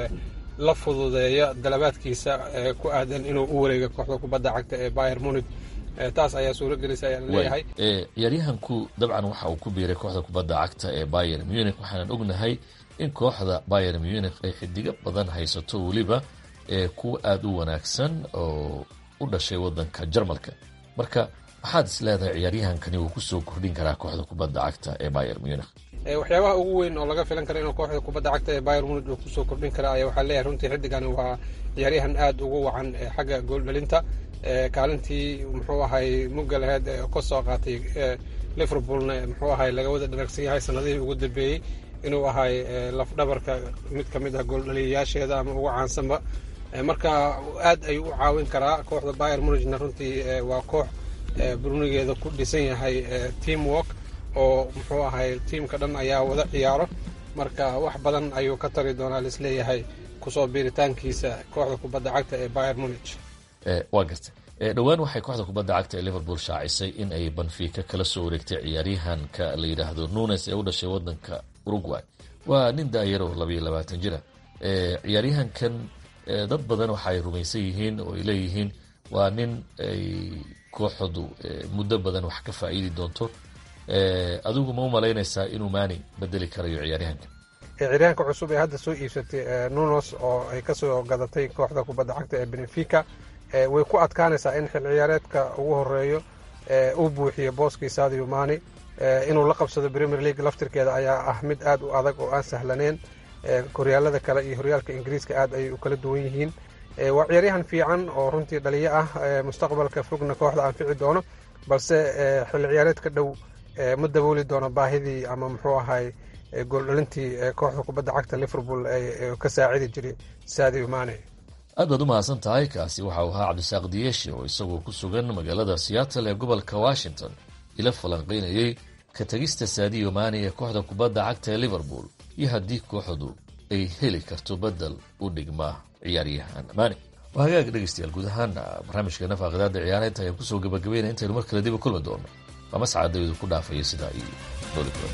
la fududeeyo dalabaadkiisa ku aadan inuu u wareega kooxda kubadda cagta ee byr munich taas ayaa suuro gelisa ayaa laleeyahay ciyaaryahanku dabcan waxa uu ku biiray kooxda kubadda cagta ee bayer munich waxaanan ognahay in kooxda bayer munich ay xidigo badan haysato weliba kuwa aada u wanaagsan oo u dhashay wadanka jarmalka marka maxaad is leedahay ciyaaryahankani uu kusoo kordhin karaa kooxda kubadda cagta ee bayer munich waxyaabaha ugu weyn oo laga filan kara inuu kooxda kubadda cagta ee bayer munich uu kusoo kordhin kara ayaa waxaa leeyahay runtii xidigani waa ciyaaryahan aada ugu wacan xagga gooldhalinta kaalintii muxuu ahay mugga laheyd ka soo qaatay liverpoolna muxuu ahay laga wada dharagsan yahay sanadihii ugu dambeeyey inuu ahay lafdhabarka mid ka mid ah gooldhaliyayaasheeda ama ugu caansanba marka aad ayuu u caawin karaa kooxda bayer munichna runtii waa koox burunigeeda ku dhisan yahay team work oo muxuu ahay tiimka dhan ayaa wada ciyaaro marka wax badan ayuu ka tari doonaa laisleeyahay kusoo biiritaankiisa kooxda kubadda cagta ee bayer munich waa gartay dhowaan waxay kooxda kubadda cagta ee liverpool shaacisay in ay banfiika kala soo wareegtay ciyaaryahanka la yidhaahdo nunes ee u dhashay wadanka uruguay waa nin daayaro labayo labaatan jira ciyaaryahankan dad badan waxa ay rumaysan yihiin oo ay leeyihiin waa nin ay kooxdu muddo badan wax ka faa'iidi doonto adigu ma u malaynaysaa inuu maani bedeli karayo ciyaaryahanka ciyaaryahanka cusub ee hadda soo iibsatay nunos oo ay kasoo gadatay kooxda kubadda cagta ee benefica way ku adkaanaysaa in xil ciyaareedka ugu horeeyo uu buuxiyo booskii sadio mani inuu la qabsado premier league laftirkeeda ayaa ah mid aad u adag oo aan sahlaneen horyaalada kale iyo horyaalka ingiriiska aad ayay u kala duwan yihiin waa ciyaaryahan fiican oo runtii dhaliyo ah mustaqbalka fogna kooxda anfici doono balse xil ciyaareedka dhow ma dabooli doono baahidii ama muxuu ahay gooldhalintii kooxda kubadda cagta liverpool ka saacidi jiray sadio mane aad baad u mahadsan tahay kaasi waxa uu ahaa cabdisaaq diyeeshe oo isagoo ku sugan magaalada seattle ee gobolka washington ila falanqaynayey ka tegista saadiyo maani ee kooxda kubadda cagta ee liverpool iyo haddii kooxdu ay heli karto bedel u dhigma ciyaaryahan maani waa hagaag dhegeystayaal guud ahaan barnaamijkeena faaqidaada ciyaaraynta ayaan kusoo gabagabeynaya intaynu mar kale dib u kulmi doono waa mascad dawidu ku dhaafaya sidaa iyo nooli kulan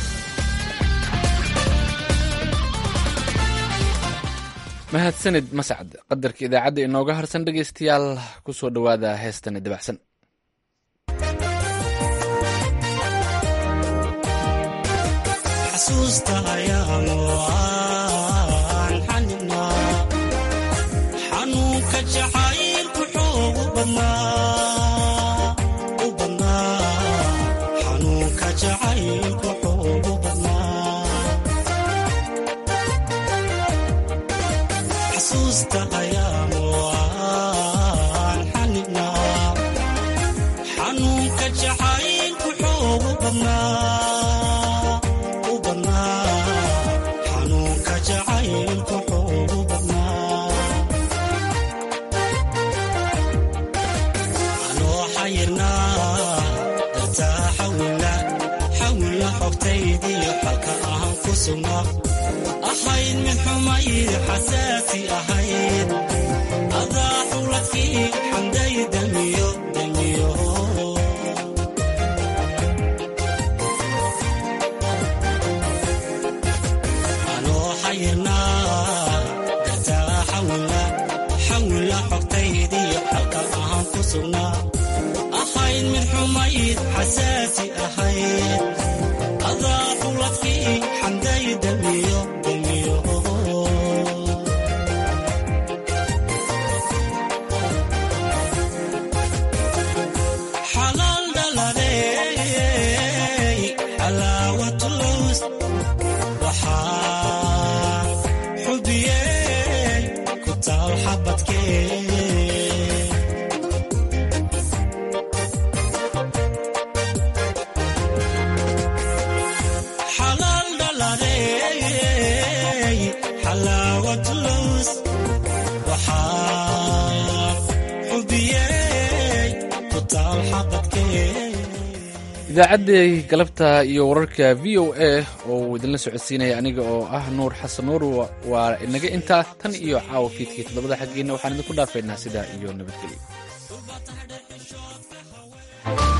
mahadsanid mascad qadarka idaacadda inooga harsan dhegaystayaal kusoo dhowaada heestani dabacsan xanuunka jacaylku xoogu xasuusta ayaanu aan xanibnaa xanuunka jacaylku xoogu badnaa u badnaa xanuunka jacaylku xoogu badnaa anoo xayirnaa dartaa xawila xawila xogtaydiyo xalka ahan ku sugnaa ahayd mid xumayd xasaasi ahayd adaa xuladkii xamday damiyo damiyo anoo xayirnaa dartaa xawila xawila xogtaydiyo xalka ahaan ku sugnaa ahayd mid xumayd xasaasi ahayd adaa xuladkii xamday damiyo damiyo xalaal dhaladey xalaawatulus waxaa xubiyey ku taal xabadkee xabadkee idaacaddii galabta iyo wararka v o a oo uu idinla socodsiinaya aniga oo ah nuur xasan nuur waa inaga intaa tan iyo caawa fiidkii toddobada xaggiina waxaan idinku dhaafaynaa sidaa iyo nabadgelyo